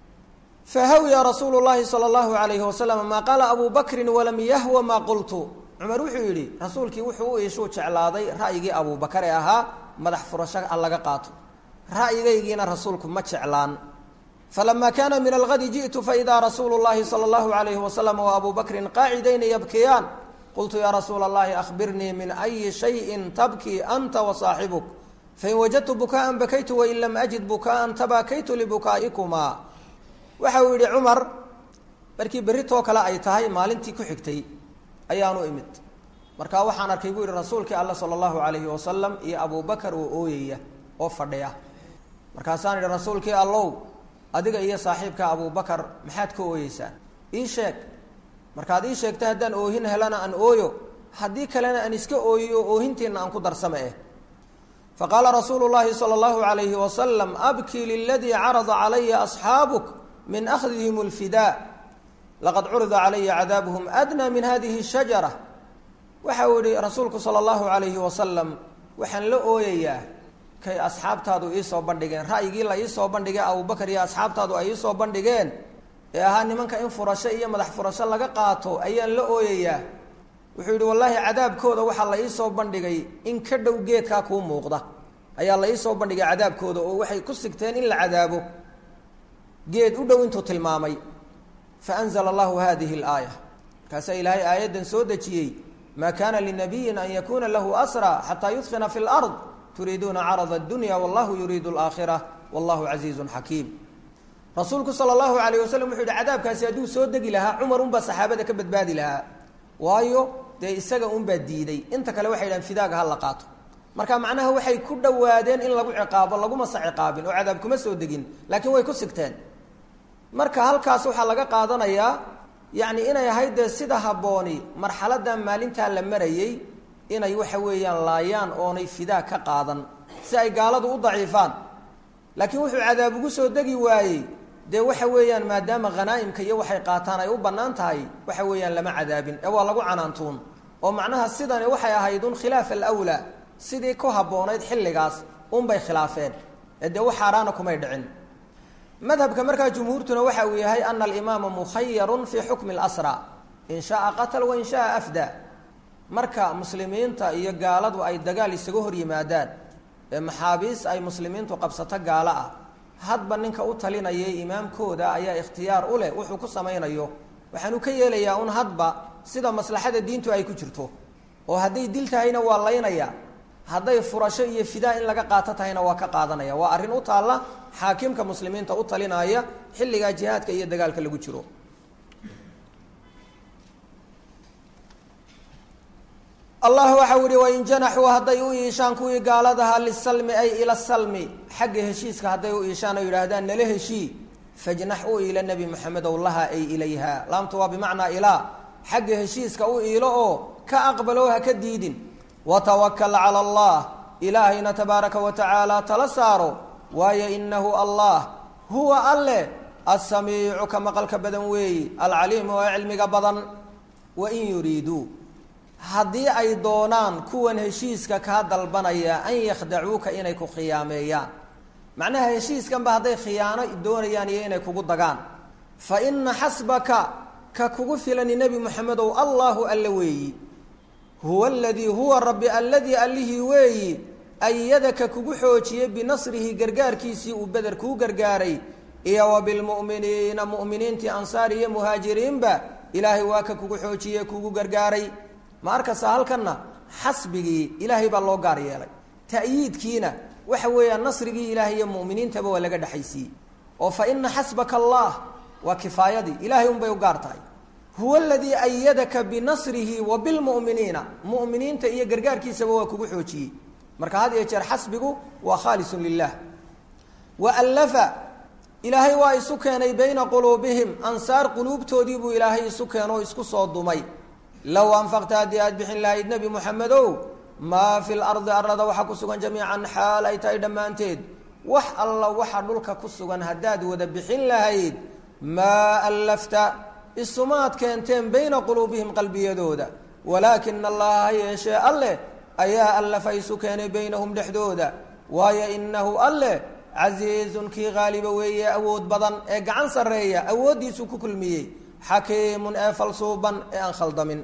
fahawiya rasuulu llahi sala allahu alayhi wasalam maa qaala abuu bakrin walam yahwa maa qultu cumar wuxuu yidhi rasuulkii wuxuu u iishuu jeclaaday ra'yigii abuubakar ee ahaa madax furasho a laga qaato ra'yigaygiina rasuulku ma jeclaan falama kaana min algadi ji'tu faidaa rasuulu llahi sala allahu alayhi wasalam wa abuu bakrin qaacidayni yabkiyaan qultu yaa rasuula allahi akhbirnii min ayi shayin tabkii anta wa saaxibuk fain wajadtu bukaa'an bakaytu wain lam ajid bukaa'an tabaakaytu libukaa'ikumaa waxa uu yidhi cumar markii berritoo kale ay tahay maalintii ku xigtay ayaanu imid markaa waxaan arkay buu yihi rasuulkii alla sala allahu alayhi wasalam iyo abubakar oo ooyaya oo fadhiya markaasaan idhi rasuulkii allow adiga iyo saaxiibka abubakar maxaad ka ooyeysaan ii sheeg markaad ii sheegta haddaan oohin helana aan ooyo haddii kalena aan iska ooyiyo oohintiina aan ku darsame eh faqaala rasuulu llahi sala allahu alayhi wasalam abkii liladii carada calaya asxaabuk min akhdihim lfidaa laqad curida calaya cadaabuhum adnaa min hadihi shajara waxa uu yihi rasuulku sala allahu alayhi wasalam waxaan la ooyayaa kay asxaabtaadu iisoo bandhigeen ra'yigii la iisoo bandhigay abubakar iyo asxaabtaadu ay iisoo bandhigeen ee ahaa nimanka in furasho iyo madax furasho laga qaato ayaan la ooyayaa wuxuu yidhi wallaahi cadaabkooda waxaa la iisoo bandhigay in ka dhow geedkaa kuu muuqda ayaa la iisoo bandhigay cadaabkooda oo waxay ku sigteen in la cadaabo geed u dhow intuu tilmaamay faanzla allahu hadihi اlaaya markaasaa ilaahay aayaddan soo dejiyey maa kana linabiyin an yakuna lahu asra xataa yudfina fi lard turiiduuna carada اdunya wallahu yuriidu اlaakhira wallahu casiizu xakiim rasuulku sala allahu alayh wasalam wuxuu yihi cadaabkaasi hadduu soo degi lahaa cumar unbaa saxaabada ka badbaadi lahaa waayo dee isaga unbaa diiday inta kale waxay dhahan fidaaga ha la qaato marka macnaha waxay ku dhowaadeen in lagu ciqaabo lagumasa ciqaabin oo cadaab kuma soo degin laakiin way ku sigteen marka halkaas waxaa laga qaadanayaa yacni inay ahayd dee sida habbooni marxaladan maalintaa la marayey inay waxa weeyaan laayaan oonay fidaa ka qaadan si ay gaaladu u daciifaan laakiin wuxuu cadaab ugu soo degi waayey dee waxa weeyaan maadaama khanaa'imka iyo waxay qaataan ay u bannaan tahay waxa weeyaan lama cadaabin ee waa lagu canaantuun oo macnaha sidani waxay ahayd un khilaaf alawlaa sidii ku habboonayd xilligaas unbay khilaafeen ee dee wax xaaraana kumay dhicin madhabka markaa jumhuurtuna waxa uu yahay ana alimaama mukhayarun fii xukmi اlasra in shaaa qatal wain shaaa afda marka muslimiinta iyo gaaladu ay dagaal isaga hor yimaadaan ee maxaabiis ay muslimiintu qabsato gaalo ah hadba ninka u talinayay imaamkooda ayaa ikhtiyaar u leh wuxuu ku samaynayo waxaanu ka yeelayaa un hadba sida maslaxada diintu ay ku jirto oo hadday dil tahayna waa laynaya hadday furasho iyo fidaa in laga qaato tahayna waa ka qaadanaya waa arrin u taalla xaakimka muslimiinta u talinaya xilligaa jihaadka iyo dagaalka lagu jiro allah waxau yihi wain janaxuu hadday u iishaan kuwii gaaladaha lisalmi ay ila salmi xagga heshiiska hadday u iishaan oo yidhaahdaan nala heshii fajnax u iila nebi moxamedow laha ay ilayha laamtu waa bimacnaa ilaa xagga heshiiska u iilo oo ka aqbalo ha ka diidin watawakal cala allah ilaahayna tabaaraka wa tacaala tala saaro waayo inahu allah huwa alle assamiicu ka maqalka badan weeyi alcaliimu oo cilmiga badan wain yuriiduu haddii ay doonaan kuwan heshiiska kaa dalbanaya an yakhdacuuka inay ku khiyaameeyaan macnaha heshiiskanba hadday khiyaano doonayaan iyo inay kugu dagaan fa ina xasbaka ka kugu filani nebi moxamedow allaahu alla weeyi huwa aladii huwa rabbi alladii allihii weeyi ayadaka kugu xoojiyey binasrihi gargaarkiisii uu beder kuu gargaaray iyo wa bilmu'miniina mu'miniintii ansaar iyo muhaajiriinba ilaahay waa ka kugu xoojiyey kugu gargaaray ma arkasa halkanna xasbigii ilaahay baa loo gaar yeelay ta'yiidkiina waxa weeyaan nasrigii ilaahay iyo mu'miniintaba waa laga dhexaysiiyey oo fa ina xasbaka allah waa kifaayadii ilahay unbay u gaar tahay huwa aladii ayadaka binasrihi wa bilmu'miniina mu'miniinta iyo gargaarkiisaba waa kugu xoojiyey marka had iyo jeer xasbigu waa khaalisun lilah wa allafa ilaahay waa isu keenay bayna quluubihim ansaar quluubtoodii buu ilaahay isu keenoo isku soo dumay low anfaqta haddii aad bixin lahayd nebi moxamedow maa fi lardi arlada waxaa ku sugan jamiican xaal ay tahay dhammaanteed wax alla waxa dhulka ku sugan haddaad wada bixin lahayd maa allafta isumaad keenteen bayna quluubihim qalbiyadooda walaakina allaha ha yeeshee alleh ayaa allafa isu keenay baynahum dhexdooda waayo inahu alleh casiizun kii haaliba weeye awood badan ee gacan sarreeya awooddiisuu ku kulmiyey xakiimun ee falsuuban ee aan khaldamin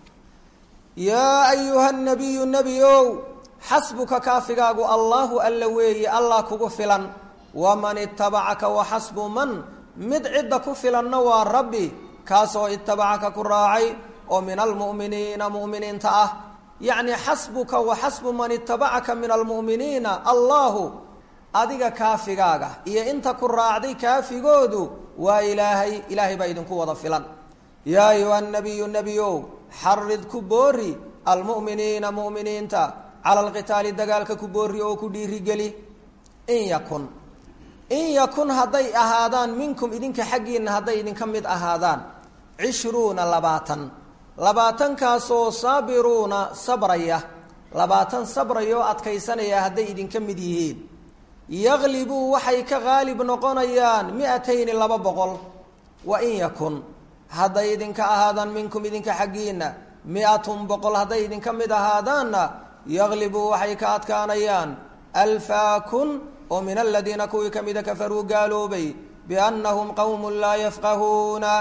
yaa ayuha nabiyu nebi ow xasbuka kaafigaagu allaahu alla weeye allah kugu filan waman itabacaka waxasbu man mid cidda ku filanna waa rabbi kaasoo itabacaka ku raacay oo min almu'miniina mu'miniinta ah yacni xasbuka wa xasbu man itabacaka min almu'miniina allahu adiga kaafigaaga iyo inta ku raacday kaafigoodu waa ilaahay ilaahay baa idinku wada filan yaa ayuha nabiyu nebiyow xarid ku boori almu'miniina mu'miniinta cala alqitaali dagaalka ku boori oo ku dhiirigeli in yakun in yakun hadday ahaadaan minkum idinka xaggiinna hadday idinka mid ahaadaan cishruuna labaatan labaatankaasoo saabiruuna sabraya labaatan sabraya oo adkaysanaya hadday idinka mid yihiin yaglibuu waxay ka qaalib noqonayaan mi-atayni laba boqol wa in yakun hadday idinka ahaadaan minkum idinka xaggiinna mi-atun boqol hadday idinka mid ahaadaanna yaglibuu waxay ka adkaanayaan alfaa kun oo min aladiina kuwii ka mida kafaruu gaaloobay biannahum qowmun laa yafqahuuna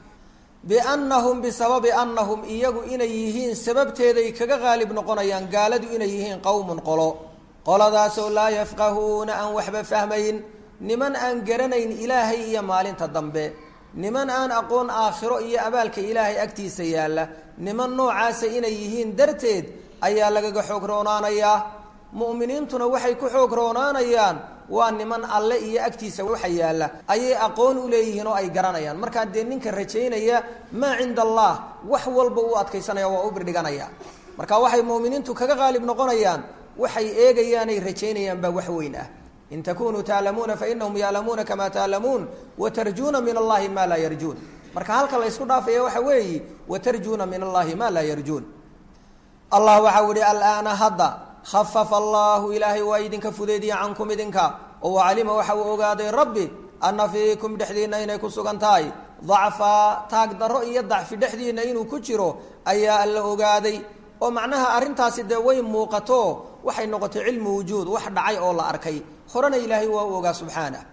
biannahum bisababi annahum iyagu inay yihiin sababteeday kaga qaalib noqonayaan gaaladu inay yihiin qowmun qolo qoladaasoo laa yafqahuuna aan waxba fahmayn niman aan garanayn ilaahay iyo maalinta dambe niman aan aqoon aakhiro iyo abaalka ilaahay agtiisa yaalla niman noocaasa inay yihiin darteed ayaa lagaga xoog roonaanayaa mu'miniintuna waxay ku xoog roonaanayaan waa niman alle iyo agtiisa waxa yaalla ayay aqoon u leeyihiin oo ay garanayaan markaa dee ninka rajaynaya maa cinda allah wax walba uu adkaysanaya waa u birdhiganaya marka waxay mu'miniintu kaga qaalib noqonayaan waxay eegayaanay rajaynayaan baa wax weyn ah in takunuu taalamuuna fainahum yaalamuuna kamaa taalamuun watarjuuna min allahi maa laa yarjuun marka halka la ysku dhaafaya waxa weeyi watarjuuna min allahi maa laa yarjuun allah waxau ihi alaana hadda khafafa allahu ilaahay waa idinka fudeediya cankum idinka oo wacalima waxa uu ogaaday rabbi ana fiikum dhexdiinna inay ku sugan tahay dacfaa taag darro iyo dacfi dhexdiinna inuu ku jiro ayaa alla ogaaday oo macnaha arrintaasi dee way muuqato waxay noqotay cilmu wujuud wax dhacay oo la arkay horena ilaahay waa u ogaa subxaanah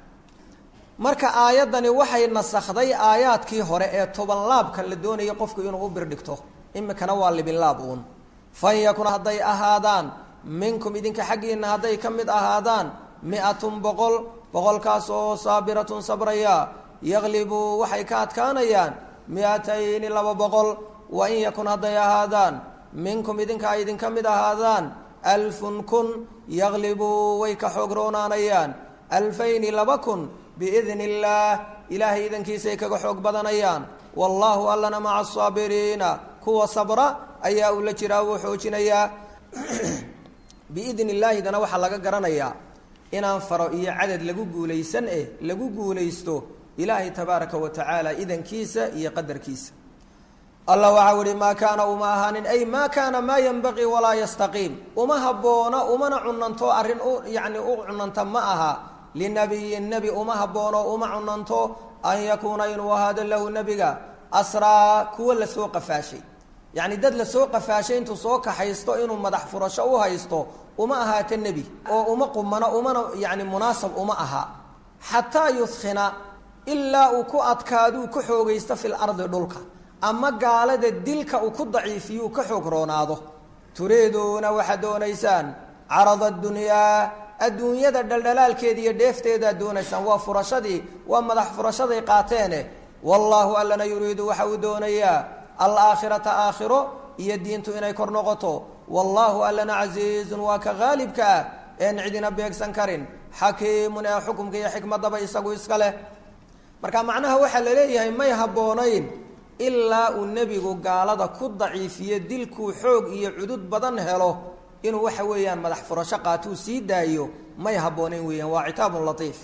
marka aayaddani waxay nasakday aayaadkii hore ee toban laabka la doonayay qofku inuu u birdhigto imikana waa libinlaab uun fan yakun hadday ahaadaan minkum idinka xaggiinna hadday ka mid ahaadaan mi-atun boqol boqolkaas oo saabiratun sabraya yaglibuu waxay ka adkaanayaan mi-atayni laba boqol wa in yakun hadday ahaadaan minkum idinka ay idinka mid ahaadaan alfun kun yaglibuu way ka xoog roonaanayaan alfayni laba kun biidni illaah ilaahay idankiisay kaga xoog badanayaan wallaahu allana maca asaabiriina kuwa sabra ayaa uu la jiraa wuu xoojinayaa biidni illaahidana waxaa laga garanayaa inaan faro iyo cadad lagu guulaysan eh lagu guulaysto ilaahay tabaaraka wa tacaala idankiisa iyo qadarkiisa allah waxau ihi maa kaana uma ahaanin ay maa kaana maa yanbaqii walaa yastaqiim uma haboono umana cunanto arrin u yacni u cunanta ma aha linabiyin nebi uma haboono uma cunanto an yakuuna inuu ahaado lahu nebiga asraa kuwa lasoo qafaashay yacni dad lasoo qafaashay intuu soo kaxaysto inuu madax furasho u haysto uma ahaato nebi oo uma qumano umana yacni munaasab uma aha xataa yudkhina ilaa uu ku adkaaduu ka xoogaysto fil ardi dhulka ama gaalada dilka uu ku daciifiyuu ka xoog roonaado turiiduuna waxaad doonaysaan carada adunyaa adduunyada dhaldhalaalkeeda iyo dheefteedaad doonaysaan waa furashadii waa madax furashaday qaateene wallaahu allana yuriidu waxa uu doonayaa alaakhirata aakhiro iyo diintu inay kor noqoto wallaahu allana casiizun waa ka haalibka ah een cidina beegsan karin xakiimun ee xukumka iyo xikmadaba isagu iska leh marka macnaha waxaa la leeyahay may habboonayn ilaa uu nebigu gaalada ku daciifiyo dilkuu xoog iyo cudud badan helo inuu waxa weeyaan madax furasho qaatuu sii daayo may habboonayn weeyaan waa citaabun latiif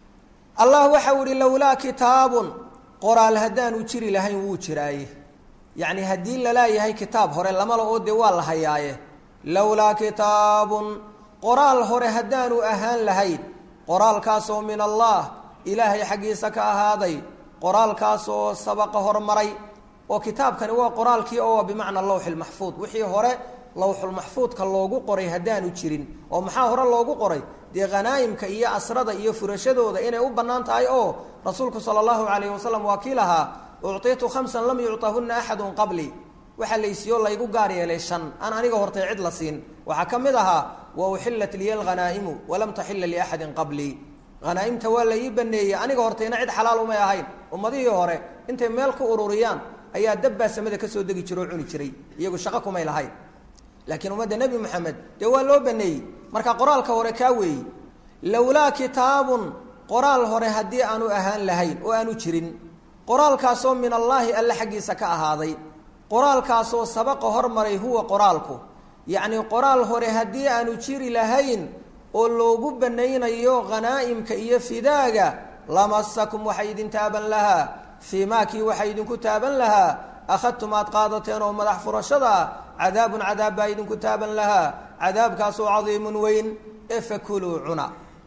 allah waxau ihi lowlaa kitaabun qoraal haddaanu jiri lahayn wuu jiraaye yacni haddii lalaayahay kitaab hore lamala oo dee waa la hayaaye lowlaa kitaabun qoraal hore haddaanu ahaan lahayn qoraalkaasoo min allah ilaahay xaggiisa ka ahaaday qoraalkaasoo sabaqa hormaray oo kitaabkani waa qoraalkii oo bimacna lawxi lmaxfuud wixii hore lawxulmaxfuudka loogu qoray haddaanu jirin oo maxaa hore loogu qoray dee khanaa'imka iyo asrada iyo furashadooda inay u bannaan tahay oo rasuulku sala allahu calayhi wasalam waa kii lahaa uctiitu khamsan lam yucطahunna axadun qablii waxaa laysiiyo laygu gaar yeelay shan aan aniga hortay cid la siin waxaa ka mid ahaa wa uxillat liya alghanaa'imu walam taxila liaxadin qablii hanaaimta waa la ii baneeyey aniga hortayna cid xalaal umay ahayn ummadihii hore intay meel ku ururiyaan ayaa dabbaa samada kasoo degi jira oo cuni jiray iyagu shaqo kumay lahayn laakiin ummadda nebi moxamed dee waa loo baneeyey marka qoraalka hore kaa weeyi lowlaa kitaabun qoraal hore haddii aanu ahaan lahayn oo aanu jirin qoraalkaasoo min allaahi alle xaggiisa ka ahaaday qoraalkaasoo sabaqa hormaray huwa qoraalku yacnii qoraal hore haddii aanu jiri lahayn oo loogu banaynayo khanaa'imka iyo fidaaga lamasakum waxay idin taaban lahaa fii maakii waxay idinku taaban lahaa akhadtum aad qaadateen oo madax furashada ah cadaabun cadaab baa idinku taaban lahaa cadaabkaasoo cadiimun weyn ee fakuluu cuna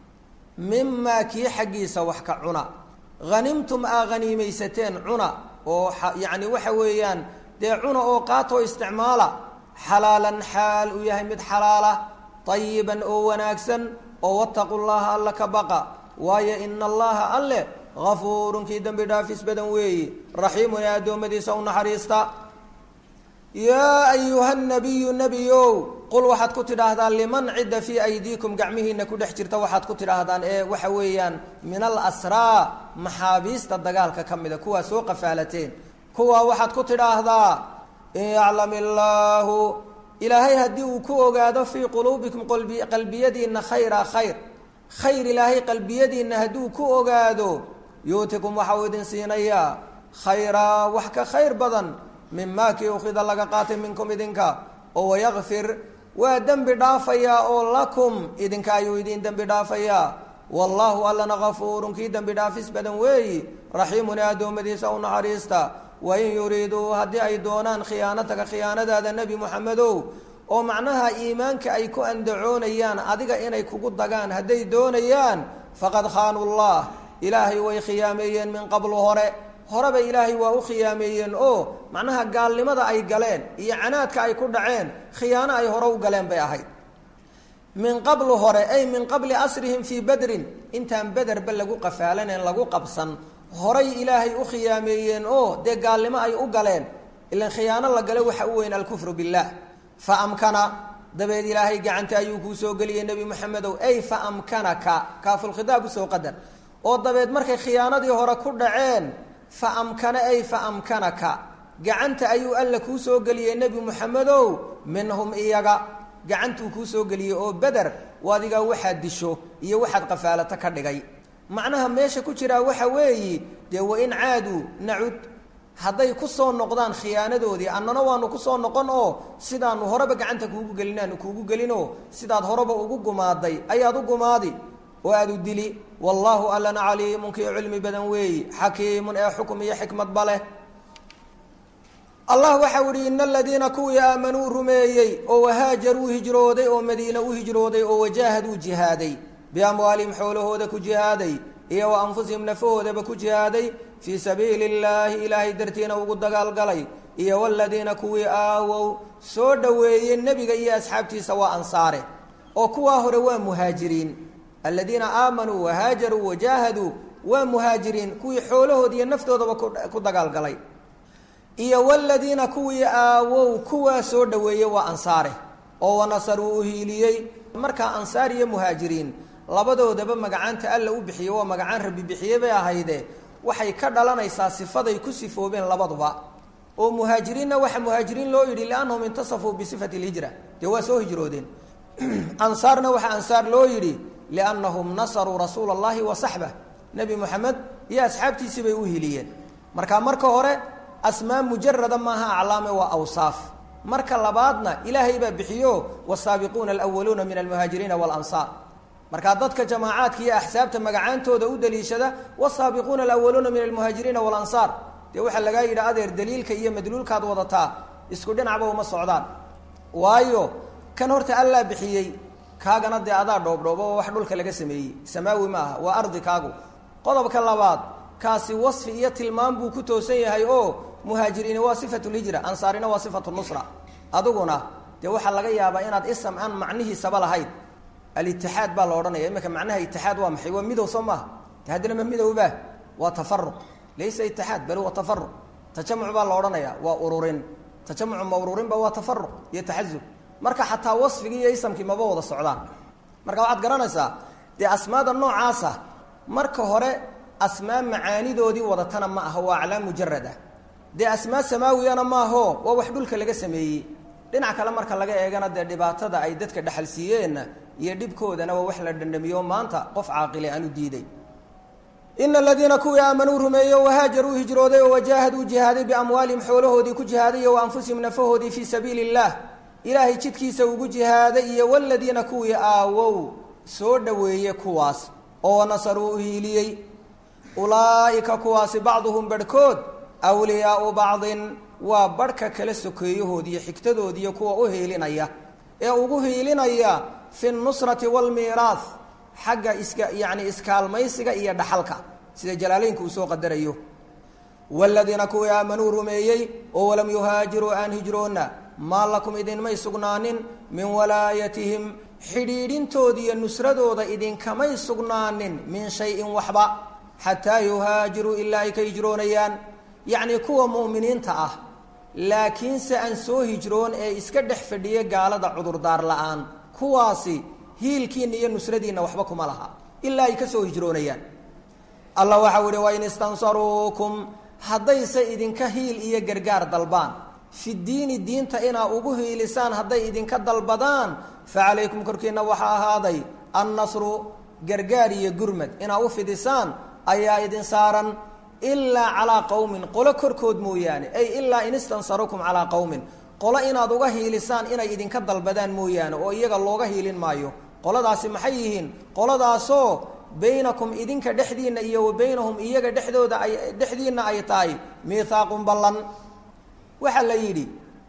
mimaa kii xaggiisa wax ka cuna hanimtum aa haniimaysateen cuna oo yacni waxa weeyaan dee cuna oo qaatoo isticmaala xalaalan xaal uu yahay mid xalaala ayiban oo wanaagsan oo wataqu llaha alla ka baqa waayo ina allaha alle gafuurun kii dembi dhaafis badan weeyi raxiimun ee addoommadiisa u naxariista yaa ayuha nabiyu nebiyow qul waxaad ku tidhaahdaa liman cidda fii aydiikum gacmihiina ku dhex jirta waxaad ku tidhaahdaan ee waxa weeyaan min alasraa maxaabiista dagaalka ka mida kuwaa soo qafaalateen kuwaa waxaad ku tidhaahdaa in yaclam illaahu ilaahay haddii uu ku ogaado fii quluubikum qalbiyadiinna khayra khayr khayr ilaahay qalbiyadiinna hadduu ku ogaado yuutikum waxa uu idin siinayaa khayraa wax ka khayr badan mimaa kii ukhida laga qaatay minkum idinka oo wayakfir waa dembi dhaafayaa oo lakum idinka ayuu idin dembi dhaafayaa wallaahu allana gafuurun kii dembi dhaafis badan weeyi raxiimun ee addoommadiisa u naxariista wain yuriiduu haddii ay doonaan khiyaanataka khiyaanadaada nebi moxamedow oo macnaha iimaanka ay ku andacoonayaan adiga inay kugu dagaan hadday doonayaan faqad khaanuu llah ilaahay way khiyaameeyeen min qablu hore horeba ilaahay waa u khiyaameeyeen oo macnaha gaalnimada ay galeen iyo canaadka ay ku dhaceen khiyaano ay hore u galeen bay ahayd min qablu hore ay min qabli asrihim fii badrin intaan bederba lagu qafaalaneen lagu qabsan horay ilaahay u khiyaameeyeen oo dee gaalnimo ay u galeen ilan khiyaano la gale waxa u weyn alkufru billaah fa amkana dabeed ilaahay gacanta ayuu kuu soo geliyey nebi moxamedow ay fa amkanaka kaafulkhidaab usoo qadar oo dabeed markay khiyaanadii hore ku dhaceen fa amkana ay fa amkanaka gacanta ayuu alla kuu soo geliyey nebi moxamedow minhum iyaga gacantuu kuu soo geliyey oo beder adigaa waxaad disho iyo waxaad qafaalato ka dhigay macnaha meesha ku jiraa waxa weeyi dee wain caaduu nacud hadday ku soo noqdaan khiyaanadoodii annana waanu kusoo noqon oo sidaanu horeba gacanta kuugu gelin aanu kuugu gelinoo sidaad horeba ugu gumaaday ayaad u gumaadi oo aad u dili wallaahu allana caliimun kii cilmi badan weeyi xakiimun ee xukum iyo xikmadba leh allah waxau ihi ina aladiina kuwii aamanuu rumeeyey oo wahaajaruu hijrooday oo madiina u hijrooday oo wajaahaduu jihaaday biamwaalihim xoolahooda ku jihaaday iyo wa anfusihim nafahoodaba ku jihaaday fii sabiili illaahi ilaahay dartiina ugu dagaalgalay iyo waladiina kuwii aawow soo dhoweeyey nebiga iyo asxaabtiisa waa ansaare oo kuwaa hore waa muhaajiriin aladiina aamanuu wahaajaruu wajaahaduu waa muhaajiriin kuwii xoolahood iyo naftoodaba ku dagaalgalay iyo waladiina kuwii aawow kuwaa soo dhoweeyey waa ansaare oo wanasaruu u hiiliyey markaa ansaar iyo muhaajiriin labadoodaba magacaanta alla u bixiyey waa magacaan rabbi bixiyey bay ahayde waxay ka dhalanaysaa sifaday ku sifoobeen labaduba oo muhaajiriinna waxa muhaajiriin loo yidhi liannahum intasafuu bisifati lhijra dee waa soo hijroodeen ansaarna waxaa ansaar loo yidhi liannahum nasaruu rasuula allahi wa saxbah nebi moxamed iyo asxaabtiisii bay u hiliyeen marka marka hore asmaa mujarada maaha aclaame waa awsaaf marka labaadna ilaahay baa bixiyo wasaabiquuna alwaluuna min almuhaajiriina walansaar markaa dadka jamaacaadka iyo axsaabta magacaantooda u daliishada wasaabiquuna alawaluuna min almuhaajiriina walansaar dee waxaa lagaa yidhi adeer daliilka iyo madluulkaad wadataa isku dhinacba uma socdaan waayo kan horta allaa bixiyey kaagana dee adaa dhoobdhoobo oo wax dhulka laga sameeyey samaawi ma aha waa ardi kaagu qodobka labaad kaasi wasfi iyo tilmaam buu ku toosan yahay oo muhaajiriini waa sifatu lhijra ansaarina waa sifatu nusra adiguna dee waxaa laga yaabaa inaad isam aan macnihiisaba lahayn alitixaad baa la odhanaya iminka macnaha itixaad waa maxay waa midow soo maaha de haddana ma midowba waa tafaruq laysa itixaad bal waa tafaruq tajamuc baa la odhanaya waa ururin tajamucu ma ururinba waa tafaruq iyo taxazub marka xataa wasfigii iyo isamkii maba wada socdaan marka waxaad garanaysaa dee asmaada noocaasa marka hore asmaa macaanidoodii wadatana ma aha waa aclaam mujarad ah dee asmaa samaawiyana maaho waa wax dhulka laga sameeyey dhinac kale marka laga eegana dee dhibaatada ay dadka dhexal siiyeenna iyo dhibkoodana waa wax la dhandhamiyo maanta qof caaqile aan u diiday ina aladiina kuwii aamanuu rumeeyey wahaajaruu hijrooday oo wajaahaduu jihaaday biamwaalihim xoolahoodii ku jihaaday wa anfusihim nafahoodii fii sabiili اllah ilaahay jidkiisa ugu jihaaday iyo waladiina kuwii aawow soo dhoweeye kuwaas oo nasaruu u hiiliyey ulaa'ika kuwaasi bacduhum barhkood wliyaau bacdin waa barhka kala sokeeyahoodiiyo xigtadoodiiyo kuwa u hiilinaya ee ugu hiilinaya fi nusrati waalmiiraah xagga iska yacni iskaalmaysiga iyo dhaxalka sida jalaaleynka uu soo qadarayo waladiina kuwii aamanuu rumeeyey oo walam yuhaajiruu aan hijroonna maa lakum idinmay sugnaanin min walaayatihim xidhiidhintooda iyo nusradooda idinkamay sugnaanin min shayin waxba xataa yuhaajiruu ilaa ay ka hijroonayaan yacnii kuwa mu'miniinta ah laakiinse aan soo hijroon ee iska dhex fadhiya gaalada cudurdaar la-aan kuwaasi hiilkiinna iyo nusradiinna waxba kuma laha ilaa ay ka soo hijroonayaan allah waxau ihi wain istansaruukum haddayse idinka hiil iyo gargaar dalbaan fi diini diinta inaa ugu hiilisaan hadday idinka dalbadaan fa calaykum korkiinna waxaa ahaaday annasru gargaar iyo gurmad inaa u fidisaan ayaa idin saaran ilaa calaa qowmin qolo korkood mooyaane ay ilaa in istansarukum calaa qowmin qolo inaad uga hiilisaan inay idinka dalbadaan mooyaane oo iyaga looga hiilin maayo qoladaasi maxay yihiin qoladaasoo baynakum idinka dhexdiinna iyo wa baynahum iyaga dhexdooda ay dhexdiinna ay tahay miithaaqun ballan waxaa la yidhi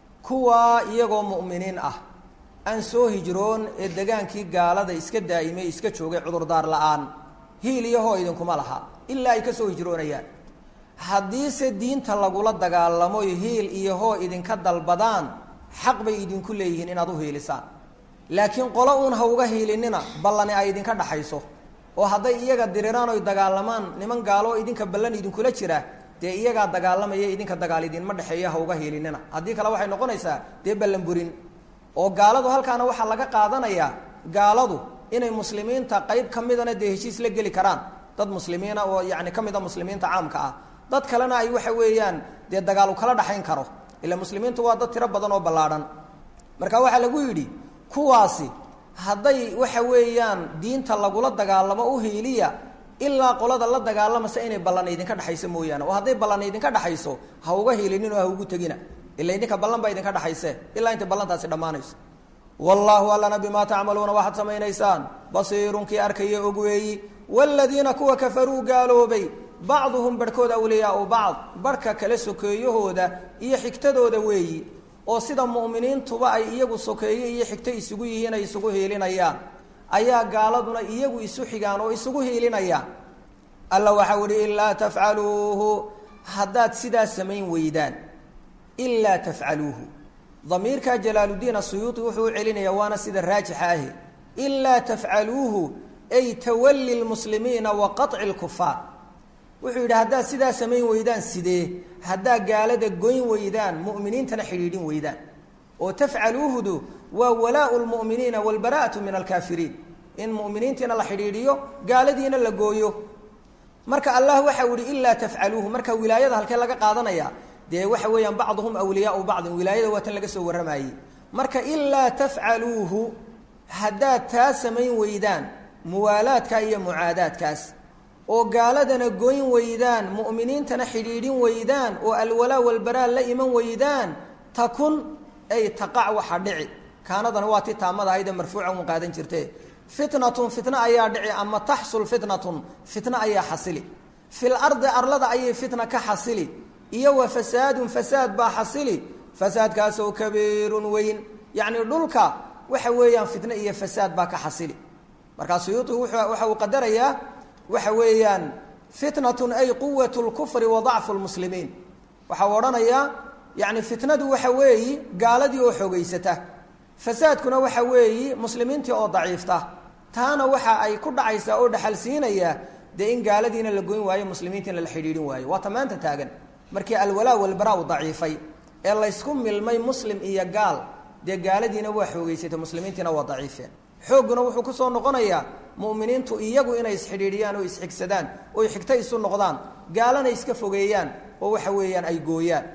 kuwaa iyagoo mu'miniin ah aan soo hijroon ee degaankii gaalada iska daa'imay iska joogay cudurdaar la-aan hiil iyo hoo idinkuma laha ilaa ay ka soo hijroonayaan haddiise diinta lagula dagaalamo hiil iyo hoo idinka dalbadaan xaq bay idinku leeyihiin inaad u hiilisaan laakiin qolo uun ha uga hiilinina ballani ay idinka dhaxayso oo hadday iyaga diriraan oy dagaalamaan niman gaaloo idinka ballan idinkula jira dee iyagaa dagaalamaya idinka dagaal idinma dhexeeya ha uga hiilinina haddii kale waxay noqonaysaa dee ballan burin oo gaaladu halkaana waxaa laga qaadanayaa gaaladu inay muslimiinta qayb ka midana dee heshiis la geli karaan dad muslimiina oo yani ka mid a muslimiinta caamka ah dad kalena ay waxa weeyaan dee dagaal u kala dhaxayn karo ila muslimiintu waa dad tiro badan oo ballaadhan marka waxaa lagu yidhi kuwaasi hadday waxa weeyaan diinta lagula dagaalamo u hiiliya ilaa qolada la dagaalamasa inay ballan idinka dhexayso mooyaane oo hadday ballan idinka dhexayso ha uga hiilinin oo ha ugu tegina ila idinka ballan baa idinka dhexayse ilaa intay ballantaasi dhammaanayso wallaahu allana bimaa tacmaluuna waxaad samaynaysaan basiirun kii arkaya og weeyi waaladiina kuwa kafaruu gaaloobay bacduhum barhkood awliyaau bacd barhka kale sokeeyahooda iyo xigtadooda weeyi oo sida mu'miniintuba ay iyagu sokeeye iyo xigto isugu yihiin ay isugu hiilinayaan ayaa gaaladuna iyagu isu xigaan oo isugu hiilinayaan alla waxau ihi ilaa tafcaluuhu haddaad sidaa samayn weydaan ilaa tafcaluuhu damiirka jalaaluddiin asuyuuti wuxuu u celinaya waana sida raajixa ahi ilaa tafcaluuhu ay tawali lmuslimiina wa qaطci lkufaar wuxuu yidhi haddaad sidaa samayn weydaan sidee haddaa gaalada goyn weydaan mu'miniintana xidhiidhin weydaan oo tafcaluuhudu waa walaau lmu'miniina walbara'atu min alkaafiriin in mu'miniintiina la xidhiidhiyo gaaladiina la gooyo marka allah waxau yihi ilaa tafcaluuhu marka wilaayada halkee laga qaadanaya dee waxa weeyaan bacduhum awliyaau bacdin wilaayada waa tan laga soo warramayey marka ilaa tafcaluuhu haddaad taa samayn weydaan muwaalaadka iyo mucaadaadkaas oo gaaladana goyn weydaan mu'miniintana xidhiidhin weydaan oo alwalaa walbaraa la iman weydaan takun ay taqac waxa dhici kaanadana waa ti taamada ahayde marfuuca un qaadan jirte fitnatun fitna ayaa dhici ama taxsul fitnatun fitna ayaa xasili fil ardi arlada ayay fitna ka xasili iyo wa fasaadun fasaad baa xasili fasaadkaasoo kabiirun weyn yacni dhulka waxa weeyaan fitne iyo fasaad baa ka xasili markaa suyuuطigu waxa uu qadarayaa waxa weeyaan fitnatun ay quwat lkufri wa dacfu lmuslimiin waxa uu odhanayaa yani fitnadu waxa weeyi gaaladii oo xoogeysata fasaadkuna waxa weeyi muslimiintii oo daciifta taana waxa ay ku dhacaysaa oo dhaxal siinaya dee in gaaladiina la goyn waayo muslimiintiina la xidhiidhin waayo waa ta maanta taagan markii alwalaa walbaraa u daciifay ee laysku milmay muslim iyo gaal dee gaaladiina waa xoogeysatay muslimiintiina waa daciifeen xoogguna wuxuu kusoo noqonayaa mu'miniintu iyagu inay isxidhiidhiyaan oo isxigsadaan oy xigto isu noqdaan gaalana iska fogeeyaan oo waxa weeyaan ay gooyaan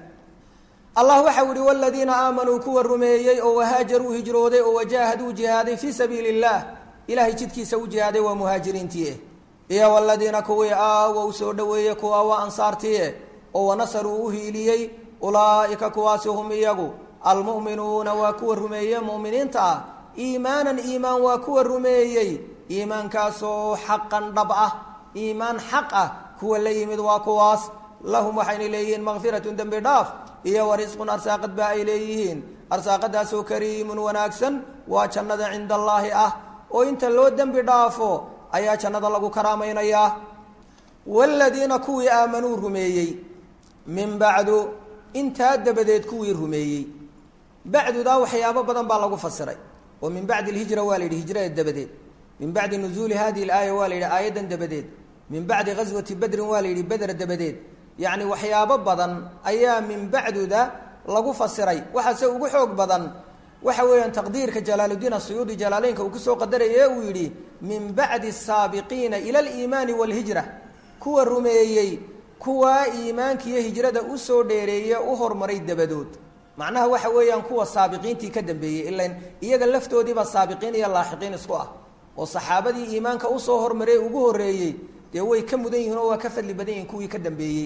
allah waxau yihi waladiina aamanuu kuwa rumeeyey oo wahaajaruu hijrooday oo wajaahaduu jihaaday fii sabiili اllah ilahay jidkiisa u jihaaday waa muhaajiriintii iyo waladiina kuwii aawow soo dhoweeyey kuwa waa ansaartii oo wanasaruu u hiiliyey ulaa'ika kuwaasi hum iyagu almu'minuuna waa kuwa rumeeye mu'miniinta ah iimaanan iimaan waa kuwa rumeeyey iimaankaasoo xaqan dhab ah iimaan xaq ah kuwa la yimid waa kuwaas lahum waxayna leeyihiin makfiratun dembi dhaaf iyo warisqun arsaaqad baa ay leeyihiin arsaaqadaasoo kariimun wanaagsan waa jannada cinda allaahi ah oo inta loo dembi dhaafo ayaa jannada lagu karaamaynayaa waaladiina kuwii aamanuu rumeeyey min bacdu intaa dabadeed kuwii rumeeyey bacdudaa waxyaabo badan baa lagu fasiray oo min bacdi alhijra waa la yidhi hijrada dabadeed min bacdi nuzuuli hadihi alaaya waa la yidhi aayaddan dabadeed min bacdi ghaswati bedrin waa la yidhi beder dabadeed yacni waxyaabo badan ayaa min bacduda lagu fasiray waxaase ugu xoog badan waxa weeyaan taqdiirka jalaaluddiin asuyuudi jalaaleynka uu kusoo qadaraya uu yidhi min bacdi asaabiqiina ila aliimaani waalhijra kuwa rumeeyey kuwaa iimaankiiyo hijrada usoo dheereeye u hormaray dabadood macnaha waxa weeyaan kuwa saabiqiintii ka dambeeyey ilan iyaga laftoodiiba saabiqiin iyo laaxiqiin isku ah oo saxaabadii iimaanka usoo hormarey ugu horreeyey dee way ka mudan yihiin oo waa ka fadli badan yihin kuwii ka dambeeyey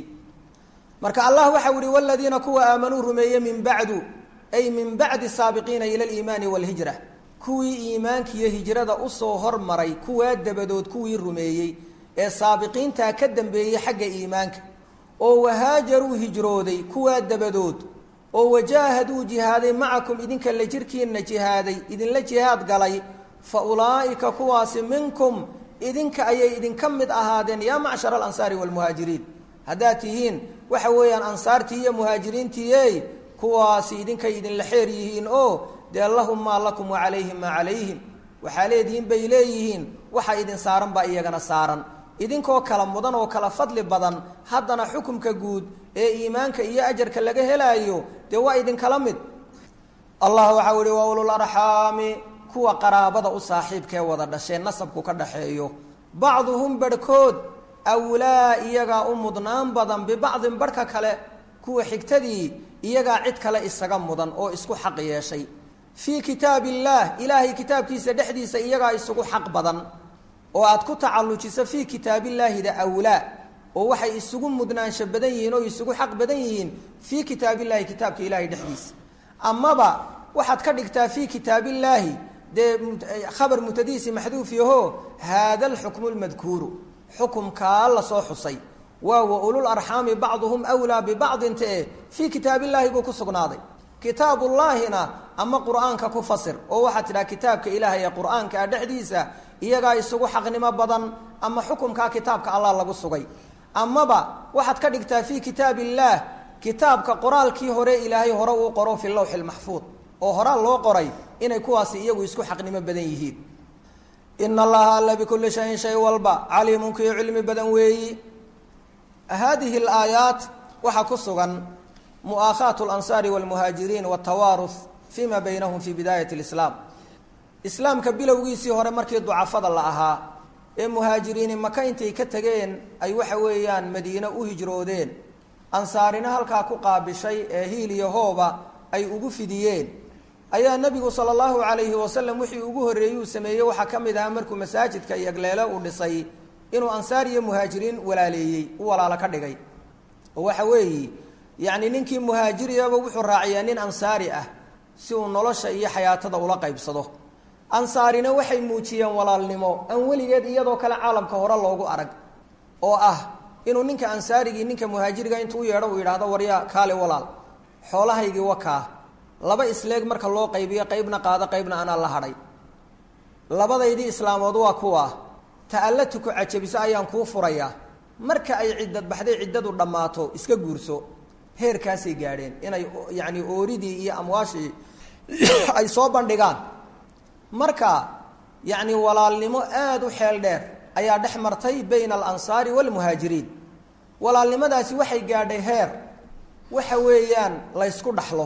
marka allah waxau yihi waladiina kuwa aamanuu rumeeye min bacdu ay min bacdi saabiqiina ila aliimaani waalhijra kuwii iimaankiiyo hijrada usoo hormaray kuwaa dabadood kuwii rumeeyey ee saabiqiintaa ka dambeeyey xagga iimaanka oo wahaajaruu hijrooday kuwaa dabadood oo wajaahaduu jihaaday macakum idinka la jirkiinna jihaaday idinla jihaad galay fa ulaa'ika kuwaasi minkum idinka ayay idinka mid ahaadeen yaa macshara alansaari waalmuhaajiriin haddaad tihiin waxa weeyaan ansaartii iyo muhaajiriintiiey kuwaasi idinkay idinla xeer yihiin oo dee lahum maa lakum wa calayhim maa calayhim waxaa leedihiin bay leeyihiin waxa idin saaran baa iyagana saaran idinkoo kala mudan oo kala fadli badan haddana xukumka guud ee iimaanka iyo ajarka laga helaayo dee waa idinkala mid allah waxau ihi wa ulul arxaami kuwa qaraabada u saaxiibkee wada dhashee nasabku ka dhaxeeyo bacduhum barhkood awlaa iyagaa u mudnaan badan bibacdin barhka kale kuwa xigtadii iyagaa cid kale isaga mudan oo isku xaq yeeshay fii kitaab illaah ilaahay kitaabkiisa dhexdiisa iyagaa isugu xaq badan oo aad ku tacallujiso fii kitaabillaahida awlaa oo waxay isugu mudnaansho badan yihiin oo isugu xaq badan yihiin fii kitaabillahi kitaabka ilaahay dhexdiisa amaba waxaad ka dhigtaa fii kitaabillaahi dee khabar mutadiisi maxduuf yaho haada alxukmu lmadkuuru xukumkaa lasoo xusay waa wa ulul arxaami bacduhum wlaa bibacdin tae fii kitaabillahi buu ku sugnaaday kitaabullaahina ama qur'aanka ku fasir oo waxaad tidhaha kitaabka ilaahay ee qur'aanka ah dhexdiisa iyagaa isugu xaqnimo badan ama xukumkaa kitaabka allah lagu sugay amaba waxaad ka dhigtaa fii kitaab illaah kitaabka qoraalkii hore ilaahay hore uu qoro fi lawxi lmaxfuud oo horaa loo qoray inay kuwaasi iyagu isku xaqnimo badan yihiin ina allaha alla bikulli shayin shay walba caliimun kii cilmi badan weeyi haadihi alaayaat waxaa ku sugan mu'aakhaatu alansaari walmuhaajiriin waltawaaruth fima baynahum fi bidaayat lislaam islaamka bilowgiisii hore markii ducafada la ahaa ee muhaajiriini maka intay ka tegeen ay waxa weeyaan madiine u hijroodeen ansaarina halkaa ku qaabishay ee hiil iyo hooba ay ugu fidiyeen ayaa nebigu sala allahu calayhi wasalam wixii ugu horreeyey uu sameeyey waxaa ka mid ahaa markuu masaajidka iyo agleele uu dhisay inuu ansaar iyo muhaajiriin walaaleeyey u walaalo ka dhigay oo waxa weeye yacni ninkii muhaajiriyaba wuxuu raaciyaa nin ansaari ah si uu nolosha iyo xayaatada ula qaybsado ansaarina waxay muujiyeen walaalnimo aan weligeed iyadoo kale caalamka hore loogu arag oo ah inuu ninka ansaarigii ninka muhaajiriga intuu u yeedho uu yidhaahdo waryaa kaale walaal xoolahaygii wakaa laba isleeg marka loo qaybiyo qaybna qaado qaybna anaa la hadhay labadaydii islaamood waa kuwa ta alla tuku cajabiso ayaan kuu furayaa marka ay ciddad baxday ciddadu dhammaato iska guurso heerkaasay gaadheen inay yacni ooridii iyo amwaashii ay soo bandhigaan marka yacni walaalnimo aada u xeel dheer ayaa dhex martay bayna alansaari waalmuhaajiriin walaalnimadaasi waxay gaadhay heer waxa weeyaan laysku dhaxlo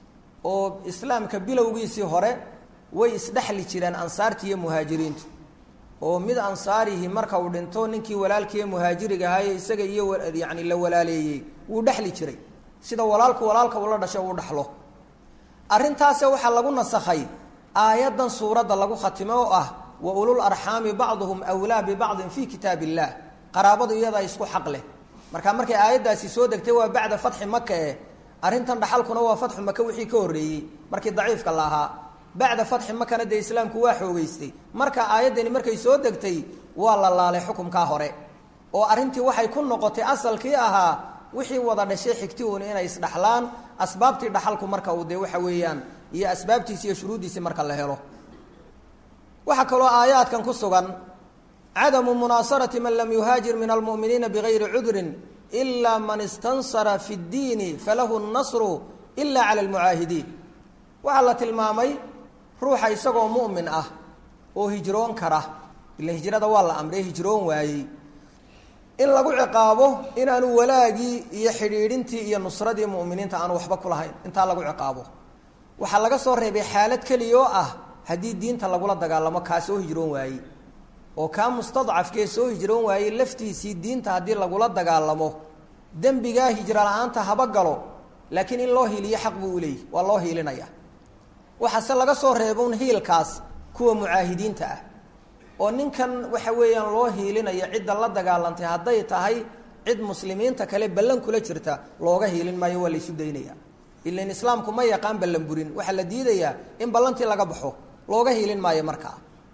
oo islaamka bilowgiisii hore way isdhexli jireen ansaarta iyo muhaajiriintu oo mid ansaarihi marka uu dhinto ninkii walaalkiiyo muhaajiriga ahaaye isaga iyo yani la walaaleeyey wuu dhexli jiray sida walaalku walaalka ula dhasho uu dhaxlo arrintaase waxaa lagu nasakhay aayaddan suuradda lagu khatimo oo ah wa ulul arxaami bacduhum wlaa bibacdin fi kitaab illah qaraabadu iyadaa isku xaq leh marka markay aayaddaasi soo degtay waa bacda fatxi maka eh arrintan dhaxalkuna waa fatxu maka wixii ka horreeyey markii daciifka la ahaa bacda fatxi makana dee islaamku waa xoogeystay marka aayaddani markay soo degtay waa la laalay xukumkaa hore oo arrintii waxay ku noqotay asalkii ahaa wixii wada dhashay xigti uun inay isdhaxlaan asbaabtii dhaxalku marka uu dee waxa weeyaan iyo asbaabtiisi iyo shuruuddiisii marka la helo waxaa kaloo aayaadkan ku sugan cadamu munaasarati man lam yuhaajir min almu'miniina bigayri cudrin ila man istansara fi ddiini falahu nnasru ila cala almucaahidiin waxaa la tilmaamay ruuxa isagoo mu'min ah oo hijroon kara ila hijrada waa la amrey hijroon waayey in lagu ciqaabo inaanu walaagii iyo xidhiidhintii iyo nusradii mu'miniinta aanu waxba ku lahayn intaa lagu ciqaabo waxaa laga soo reebay xaalad keliya oo ah haddii diinta lagula dagaalamo kaa soo hijroon waayey oo kaa mustadcafkee soo hijroon waayey laftiisii diinta haddii lagula dagaalamo dembigaa hijro la-aanta haba galo laakiin in loo hiiliyo xaq buu u leeyay waa loo hiilinaya waxaase laga soo reebon hiilkaas kuwa mucaahidiinta ah oo ninkan waxa weeyaan loo hiilinayo cidda la dagaalantay hadday tahay cid muslimiinta kale ballan kula jirta looga hiilin maayo waa laysu daynaya ilan islaamku ma yaqaan ballan burin waxaa la diidayaa in ballantii laga baxo looga hiilin maayo markaa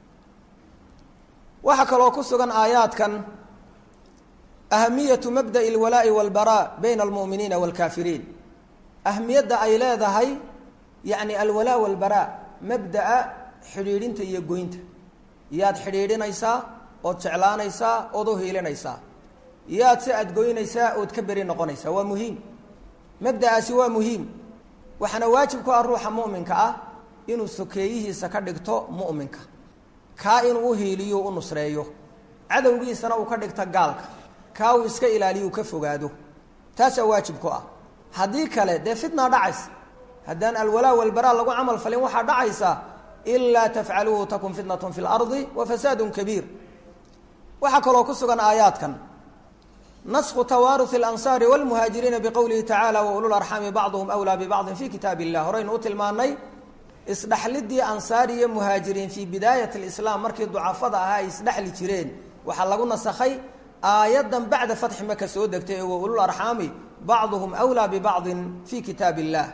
waxaa kaloo ku sugan aayaadkan ahamiyatu mabda'i alwalaa'i walbaraa bayna almu'miniina waalkaafiriin ahamiyadda ay leedahay yacni alwalaa walbaraa mabda'a xidhiidhinta iyo goynta yaad xidhiidhinaysaa ood jeclaanaysaa ood u hiilinaysaa yaad se aad goynaysaa ood ka beri noqonaysaa waa muhiim mabda'aasi waa muhiim waxaana waajib ku ah ruuxa mu'minka ah inuu sokeeyihiisa ka dhigto mu'minka kaa inuu u hiiliyo u nusreeyo cadowgiisana uu ka dhigto gaalka kaa uu iska ilaaliyo uu ka fogaado taasaa waajib ku ah haddii kale dee fitnaa dhacaysa haddaan alwalaa walbaraa lagu camal falin waxaa dhacaysa ilaa tafcaluuhu takun fitnatun fi lardi wa fasaadun kabiir waxaa kaloo ku sugan aayaadkan nasku tawaaruhi alansaari walmuhaajiriina biqowlihi tacaala wa ulul arxaami bacduhum wlaa bibacdin fi kitaab illah horeynu u tilmaanay isdhexlidii ansaar iyo muhaajiriin fii bidaayat alislaam markii ducafada ahaa ay isdhexli jireen waxaa lagu nasakhay aayaddan bacda fatxi maka soo degtay ee wa ulul arxaami bacduhum wlaa bibacdin fi kitaab illah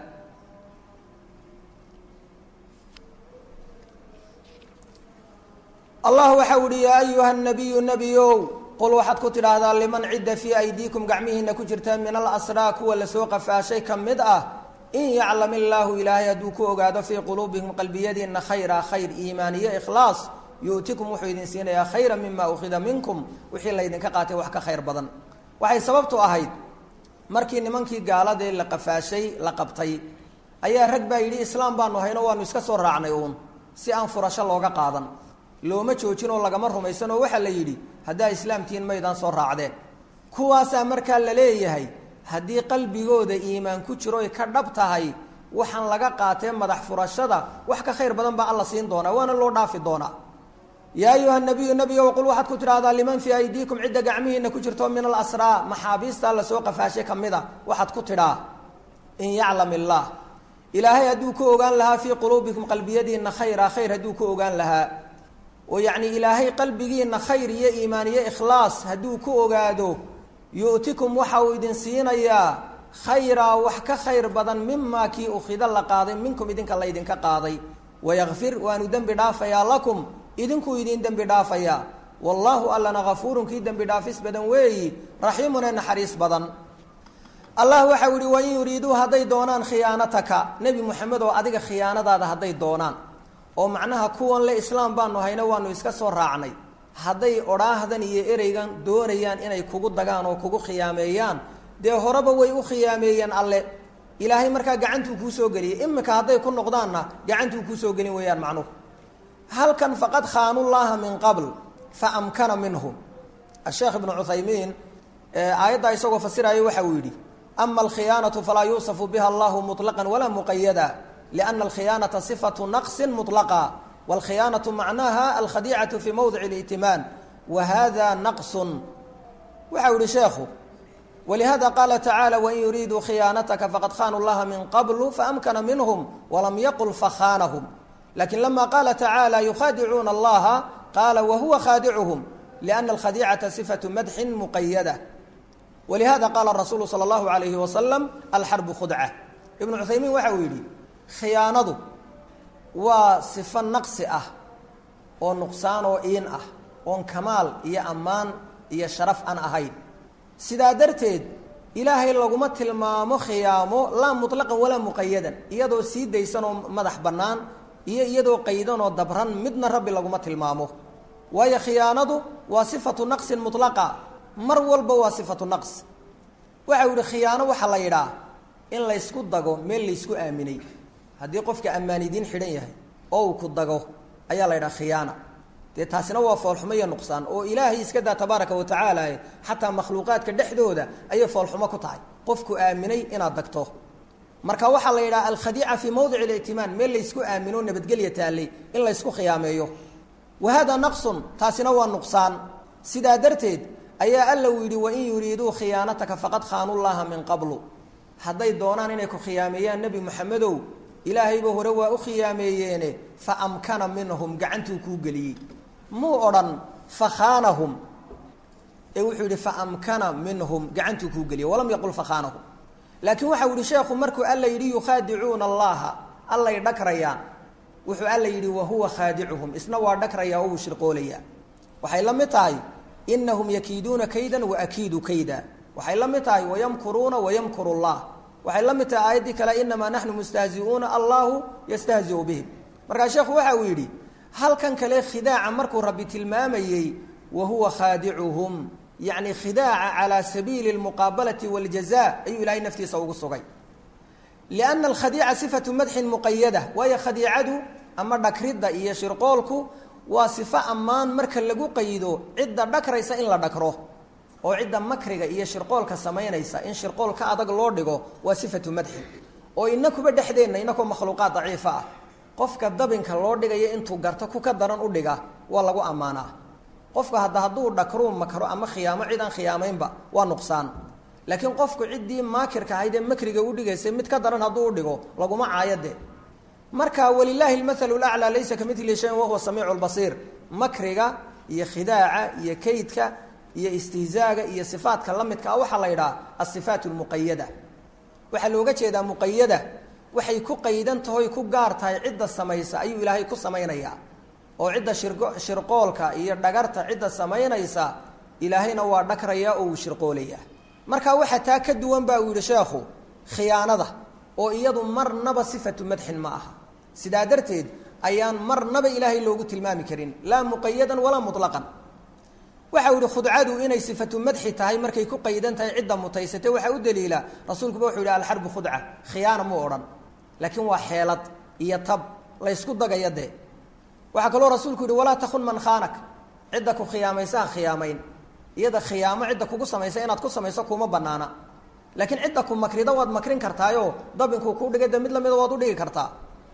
allah waxa u ihi yaa ayuha nabiyu nebiyow qul waxaad ku tidhaahdaa liman cidda fii aydiikum gacmihiina ku jirta min alasraa kuwa lasoo qafaashay ka mid ah in yaclam illaahu ilaahay hadduu ku ogaado fii quluubihim qalbiyadiina khayra khayr iimaaniyo ikhlaas yu'tikum wuxuu idin siinayaa khayra mima ukhida minkum wixii laydinka qaatay wax ka khayr badan waxay sababtu ahayd markii nimankii gaaladee la qafaashay la qabtay ayaa rag baa yidhi islaam baanu hayno waanu iska soo raacnay uun si aan furasho looga qaadan looma joojin oo lagama rumaysan oo waxaa la yidhi haddaa islaamtihiin maydaan soo raacdeen kuwaasaa markaa la leeyahay haddii qalbigooda iimaan ku jiro ay ka dhab tahay waxaan laga qaatee madax furashada wax ka khayr badan baa alla siin doonaa waana loo dhaafi doonaa yaa ayuha nabiyu nabiga waqul waxaad ku tidhahdaa liman fii aydiikum cidda gacmihiina ku jirto min alasraa maxaabiistaa lasoo qafaashay ka mid a waxaad ku tidhaa in yaclam illaah ilaahay hadduu ku ogaan lahaa fii quluubikum qalbiyadiina khayra khayr hadduu ku ogaan lahaa oo yacni ilaahay qalbigiina khayr iyo iimaan iyo ikhlaas hadduu ku ogaado yu'tikum waxa uu idin siinayaa khayraa wax ka khayr badan mimaa kii ukhida la qaaday minkum idinka laydinka qaaday wayakfir waanu dembi dhaafayaa lakum idinkuu idin dembi dhaafayaa wallaahu allana hafuurun kii dembi dhaafis badan weeyi raxiimun ee naxariis badan allah waxau yihi wain yuriiduu hadday doonaan khiyaanataka nebi moxamed oo adiga khiyaanadaada hadday doonaan oo macnaha kuwan le islaam baanu hayno waanu iska soo raacnay hadday odhaahdan iyo ereygan doonayaan inay kugu dagaan oo kugu khiyaameeyaan dee horeba way u khiyaameeyeen alle ilaahay markaa gacantuu kuu soo geliyay imika hadday ku noqdaanna gacantuu kuu soo gelin weeyaan macnuhu halkan faqad khaanullaaha min qabl fa amkana minhum asheekh ibnu cuthaymiin aayaddaa isagoo fasiraayo waxa uu yidhi ama alkhiyaanatu falaa yuusafu biha allahu muطlaqan walaa muqayada liana alkhiyaanata sifatu naqsin muطlaqa wاlkhiyaanaةu macnaha alkhadiicatu fii mowdic اlا'timaan wa hada naqsun waxau yihi sheekhu walihada qaala tacaala wain yuriiduu khiyaanataka faqad khaanuu llaha min qablu faamkana minhum walam yaqul fakhaanahum lakin lama qaala tacaala yukhaadicuuna allaha qaala wahuwa khaadicuhum liana alkhadiicata sifatu madxin muqayada walihada qaala rasuulu sala allahu alayhi wasalam alxarbu khudca ibnu cuthaymiin waxa uu yidhi khiyaanadu waa sifo naqsi ah oo nuqsaan oo iin ah oon kamaal iyo ammaan iyo sharaf aan ahayn sidaa darteed ilaahay laguma tilmaamo khiyaamo laa muطlaqan walaa muqayadan iyadoo sii daysan oo madax bannaan iyo iyadoo qaydan oo dabran midna rabbi laguma tilmaamo waayo khiyaanadu waa sifatu naqsin muطlaqa mar walba waa sifatu naqs waxa u yihi khiyaano waxaa la yidhaah in laysku dago meel laysku aaminay haddii qofka ammaanidiin xidhan yahay oo uu ku dago ayaa la yidhaha khiyaana dee taasina waa foolxumo iyo nuqsaan oo ilaahay iska daa tabaaraka wa tacaala xataa makhluuqaadka dhexdooda ayay foolxumo ku tahay qofku aaminay inaad dagto marka waxaa la yidhaha alkhadiica fii mowdic اlictimaan meel laysku aamino nabadgelya taallay in laysku khiyaameeyo wa hada naqsun taasina waa nuqsaan sidaa darteed ayaa alla uu yidhi wain yuriiduu khiyaanataka faqad khaanuu llaha min qablu hadday doonaan inay ku khiyaameeyaan nebi moxamedow ilaahayba hore waa u khiyaameeyeene fa amkana minhum gacantuu kuu geliyey muu odhan fakhaanahum ee wuxuu yidhi fa amkana minhum gacantuu kuu geliyey walam yaqul fakhaanahum laakiin waxau yihi sheekhu markuu alla yidhi yukhaadicuuna allaha allay dhagrayaan wuxuu alla yidhi wahuwa khaadicuhum isna waa dhagrayaa oo wuu shirqoolayaa waxay la mid tahay inahum yakiiduuna kaydan waakiidu kayda waxay la mid tahay wayamkuruuna wayamkuru llah waxay la mid tahay aayaddii kale inamaa naxnu mustahziuuna allahu yastahziu bihim markaa sheekhu waxa uu yidhi halkan kale khidaaca markuu rabbi tilmaamayey wa huwa khaadicuhum yacni khidaaca calaa sabiili almuqaabalati waljaza ayuu ilaahay naftiisa ugu sugay lianna alkhadiica sifatu madxin muqayada waayo khadiicadu ama dhakridda iyo shirqoolku waa sifo ammaan marka lagu qaydo cidda dhakraysa in la dhakro oo cidda makriga iyo shirqoolka samaynaysa in shirqool ka adag loo dhigo waa sifatu madxin oo inakuba dhexdeenna inakoo makhluuqaad daciifa ah qofka dabinka loo dhigayo intuu garto ku ka daran u dhiga waa lagu ammaanaa qofka hadda hadduu dhakruu makro ama khiyaamo cid aan khiyaamaynba waa nuqsaan laakiin qofku ciddii maakirka ahayd ee makriga u dhigaysay mid ka daran hadduu u dhigo laguma caayade marka walilaahi lmathalu laclaa laysa ka midlihi shayin wahuwa samiicu lbasiir makriga iyo khidaaca iyo kaydka iyo istihzaaga iyo sifaadka la midka ah waxaa la yidhaha asifaat lmuqayada waxaa looga jeedaa muqayada waxay ku qaydan tahoy ku gaar tahay cidda samaysa ayuu ilaahay ku samaynayaa oo cidda shirgo shirqoolka iyo dhagarta cidda samaynaysa ilaahayna waa dhagrayaa oo uu shirqoolayaa marka waxaa taa ka duwan ba uu yihi sheekhu khiyaanada oo iyadu marnaba sifatu madxin ma aha sidaa darteed ayaan marnaba ilaahay loogu tilmaami karin laa muqayadan walaa muطlaqan waxau yihi khudcadu inay sifatu madxi tahay markay ku qaydan tahay cidda mutaysatay waxaa u daliila rasuulkuba wuxuu yihi alxarbu khudca khiyaana mu odhan laakiin waa xeelad iyo tab laysku dagaya dee waxaa kaloo rasuulku yihi walaa takun man khaanak cidda ku khiyaamaysa ha khiyaamayn iyada khiyaamo cidda kugu samaysa inaad ku samayso kuma banaana laakiin cidda ku makrida waad makrin kartaayo dabinkuu ku dhigay de mid lamida waad udhigi kartaa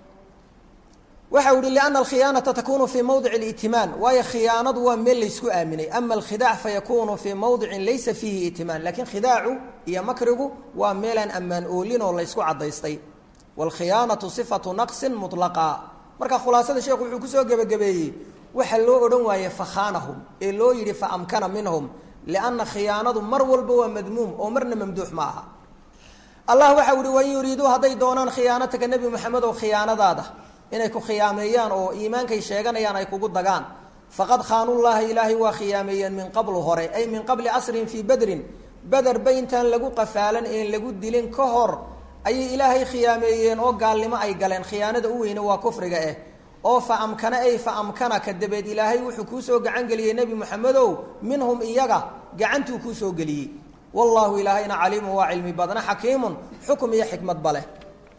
waxa u yihi liana alkhiyaanata takunu fii mawdici itimaan waayo khiyaanadu waa meel laysku aaminay ama alkhidaac fayakunu fii mawdicin laysa fiihi itimaan lakiin khidaacu iyo makrigu waa meelaan ammaan oolin oo laysku cadaystay waalkhiyaanatu sifatu naqsin mulaqa marka khulaasada sheekhu wuxuu kusoo gebagabeeyey waxa loo odhan waaye fakhaanahum ee loo yidhi fa amkana minhum lianna khiyaanadu mar walba waa madmuum oo marna mamduux ma aha allah waxa uhi wain yuriiduu hadday doonaan khiyaanataka nebi moxamed oo khiyaanadaada inay ku khiyaameeyaan oo iimaankay sheeganayaan ay kugu dagaan faqad khaanullaha ilaahay waa khiyaameeyeen min qablu hore ay min qabli casrihim fii bedrin bederba intaan lagu qafaalan een lagu dilin ka hor ayay ilaahay khiyaameeyeen oo gaalnimo ay galeen khiyaanada u weyne waa kufriga eh oo fa amkana ay fa amkana ka dabeed ilaahay wuxuu kuusoo gacan geliyey nebi moxamedow minhum iyaga gacantuu kuusoo geliyey wallahu ilaahayna caliimun waa cilmi badna xakiimun xukum iyo xikmadba leh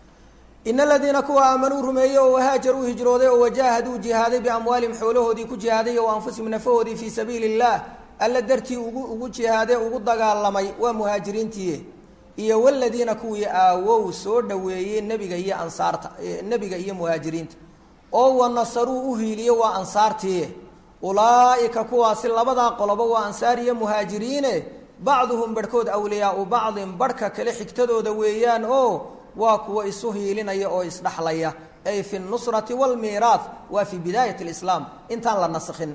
in aladiina kuwa aamanuu rumeeyey oo wahaajaruu hijrooday oo wajaahaduu jihaaday biamwaalihim xoolahoodii ku jihaaday o anfusihim nafahoodii fii sabiili illah alla dartii ugu ugu jihaade ugu dagaalamay waa muhaajiriintii iyo waladiina kuwii aawow soo dhaweeyey nebiga iyo ansaarta nebiga iyo muhaajiriinta oo wanasaruu u hiiliye waa ansaartii ulaaika kuwaasi labadaa qoloba waa ansaar iyo muhaajiriine bacduhum barhkood awliyaau bacdin barhka kale xigtadooda weeyaan oo waa kuwa isu hiilinaya oo isdhaxlaya ay fi nusrati wlmiiraah waa fii bidaayat lislaam intaan la naskhin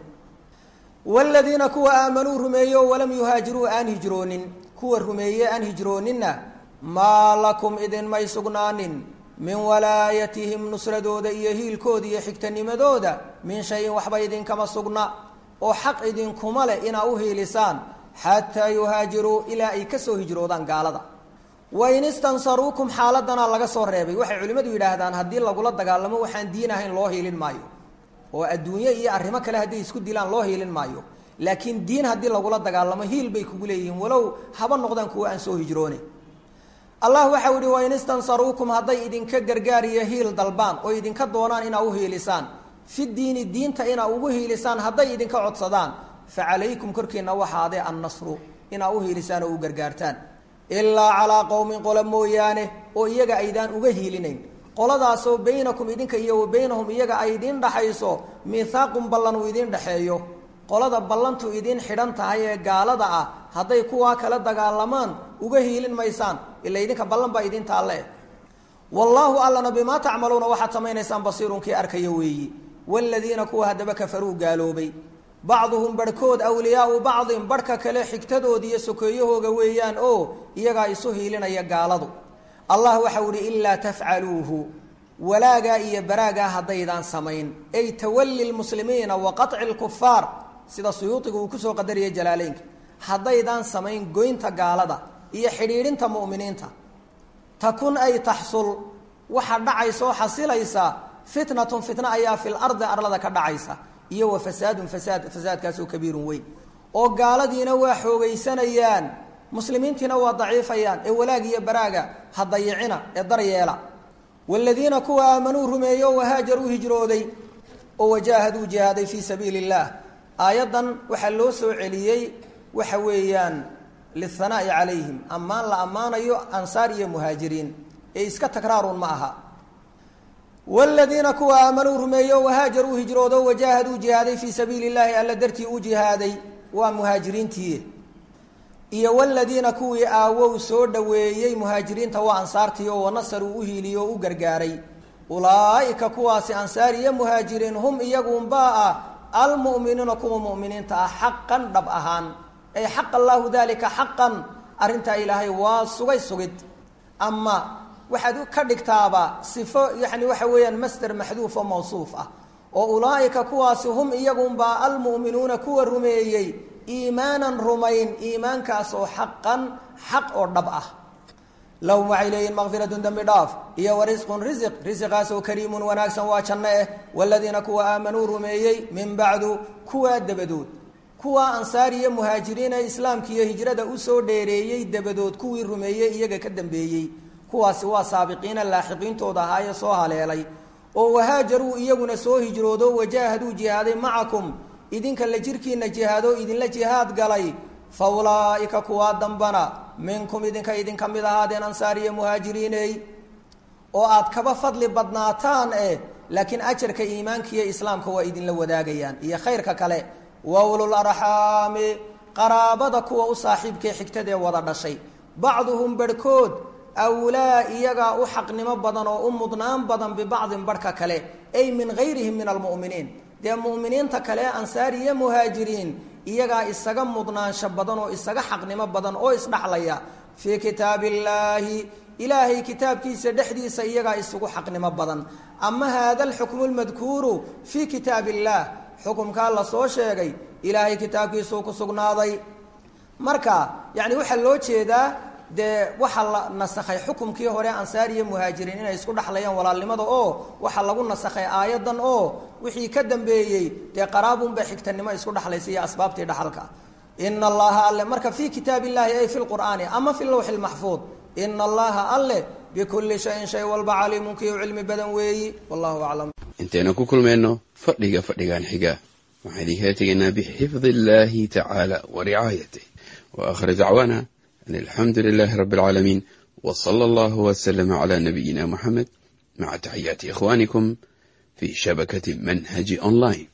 wladiina kuwa aamanuu rumeeye oo walam yuhaajiruu aan hijroonin kuwa rumeeye aan hijrooninna maa lakum idinmay sugnaanin min walaayatihim nusradooda iyo hiilkooda iyo xigtanimadooda min shayin waxba idinkama sugna oo xaq idinkuma leh inaa u hiilisaan xataa yuhaajiruu ilaa ay kasoo hijroodaan gaalada wain istansaruukum xaaladana laga soo reebay waxay culimmadu yidhaahdaan haddii lagula dagaalamo waxaan diin ahayn loo hiilin maayo oo adduunye iyo arrimo kale hadday isku dilaan loo hiilin maayo laakiin diin haddii lagula dagaalamo hiil bay kugu leeyihiin walow haba noqdaan kuwa aan soo hijroone allah waxau yihi wain istansaruukum hadday idinka gargaar iyo hiil dalbaan oo idinka doonaan inaa u hiilisaan fi diini diinta inaa ugu hiilisaan hadday idinka codsadaan fa calaykum korkiina waxaadee annasru inaa u hiilisaan oo u gargaartaan ilaa calaa qowmin qolo mooyaane oo iyaga aydaan uga hiilinayn qoladaasoo baynakum idinka iyo wa baynahum iyaga ay idiin dhaxayso mihaaqun ballan uu idiin dhexeeyo qolada ballantu idiin xidhan tahay ee gaalada ah hadday kuwaa kala dagaalamaan uga hiilin maysaan ila idinka ballan baa idiin taalle wallaahu allana bimaa tacmaluuna waxaad samaynaysaan basiirun kii arkaya weeyi waaladiina kuwa haddaba kafaruu gaaloobay bacduhum barhkood awliyaau bacdin barhka kale xigtadoodi iyo sokeeyahooga weeyaan oo iyagaa isu hiilinaya gaaladu allah waxau ihi ilaa tafcaluuhu walaagaa iyo baraagaa haddaydaan samayn ay tawali lmuslimiina wa qaطci lkufaar sida suyuudiga uu kusoo qadariyay jalaaleynka haddaydaan samayn goynta gaalada iyo xidhiidhinta mu'miniinta takun ay taxsul waxa dhacaysa oo xasilaysa fitnatun fitna ayaa fil ardi arlada ka dhacaysa iyo wa fasaadun fasaad fasaadkaasoo kabiirun weyn oo gaaladiina waa xoogaysanayaan muslimiintiina waa daciifayaan ee walaag iyo baraaga ha dayicina ee daryeela waaladiina kuwa aamanuu rumeeye oo wahaajaruu hijrooday oo wajaahaduu jihaaday fii sabiili illaah aayaddan waxaa loo soo celiyey waxa weeyaan lithanaa'i calayhim ammaan la ammaanayo ansaar iyo muhaajiriin ee iska takraarun ma aha wladiina kuwa aamanuu rumeeye oo wahaajaruu hijroodo wajaahaduu jihaaday fii sabiili llahi alla dartii u jihaaday waa muhaajiriintii iyo wladiina kuwii aawow soo dhaweeyey muhaajiriinta waa ansaartii oo wanasaruu u hiiliye oo u gargaaray ulaaika kuwaasi ansaar iyo muhaajiriin hum iyagunbaa ah almu'miniina kuwa mu'miniinta ah xaqan dhab ahaan ay xaqa allaahu dalika xaqan arrintaa ilaahay waa sugay sugid ama waxaad ka dhigtaaba sifo yani waxa weeyaan masder maxduuf oo mawsuuf ah oo ulaaika kuwaasi hum iyagunbaa almu'minuuna kuwa rumeeyey iimaanan rumayn iimaankaas oo xaqan xaq oo dhab ah lahum waxay leeyihin makfiratun dembi dhaaf iyo wa risqun risiq risiqaasoo kariimun wanaagsan waa janno eh waladiina kuwa aamanuu rumeeyey min bacdu kuwaa dabadood kuwa ansaar iyo muhaajiriin ee islaamka iyo hijrada usoo dheereeyey dabadood kuwii rumeeyey iyaga ka dambeeyey kuwaasi waa saabiqiina laaxiqiintooda ahaayee soo haleelay oo wahaajaruu iyaguna soo hijroodo wajaahaduu jihaaday macakum idinka la jirkiina jihaado idinla jihaad galay fa ulaa'ika kuwaa dambana minkum idinka idinka mid ahaadeen ansaar iyo muhaajiriiney oo aad kaba fadli badnaataan eh laakiin ajarka iimaanka iyo islaamka waa idinla wadaagayaan iyo khayrka kale wa ulul arxaami qaraabada kuwa u saaxiibkae xigtadee wada dhashay bacduhum barhkood awlaa iyagaa u xaqnimo badan oo u mudnaan badan bibacdin barhka kale ay min gayrihim min almu'miniin dee mu'miniinta kale ansaar iyo muhaajiriin iyagaa isaga mudnaansho badan oo isaga xaqnimo badan oo isdhaxlaya fii kitaabi illaahi ilaahay kitaabkiisa dhexdiisa iyagaa isugu xaqnimo badan ama haada alxukmu lmadkuuru fii kitaab illaah xukumkaa la soo sheegay ilaahay kitaabkiisuu ku sugnaaday marka yani waxaa loo jeedaa dee waxaa la nasakhay xukumkii hore ansaar iyo muhaajiriin inay isku dhexlayaan walaalnimada oo waxaa lagu nasakhay aayadan oo wixii ka dambeeyey dee qaraabunbay xigtanimo isku dhexlaysa iyo asbaabtii dhaxalka ina allaha alle marka fii kitaab illahi ay fi lqur'aani ama fi lawxi lmaxfuud ina allaha alle bikulli shayin shay walba caliimun kii u cilmi badan weeyi wallahu aclam intaynu ku kulmayno fadhiga fadhigan xiga waxaan idinkala tegaynaa bixifdi illahi tacaala wa ricaayatih wa aakhir dacwaana an alxamdu lilahi rabi alcaalamiin w sala allahu wslama cla nabiyina muxamed maca taxiyaati ikhwanikum fi shabakati manhaji online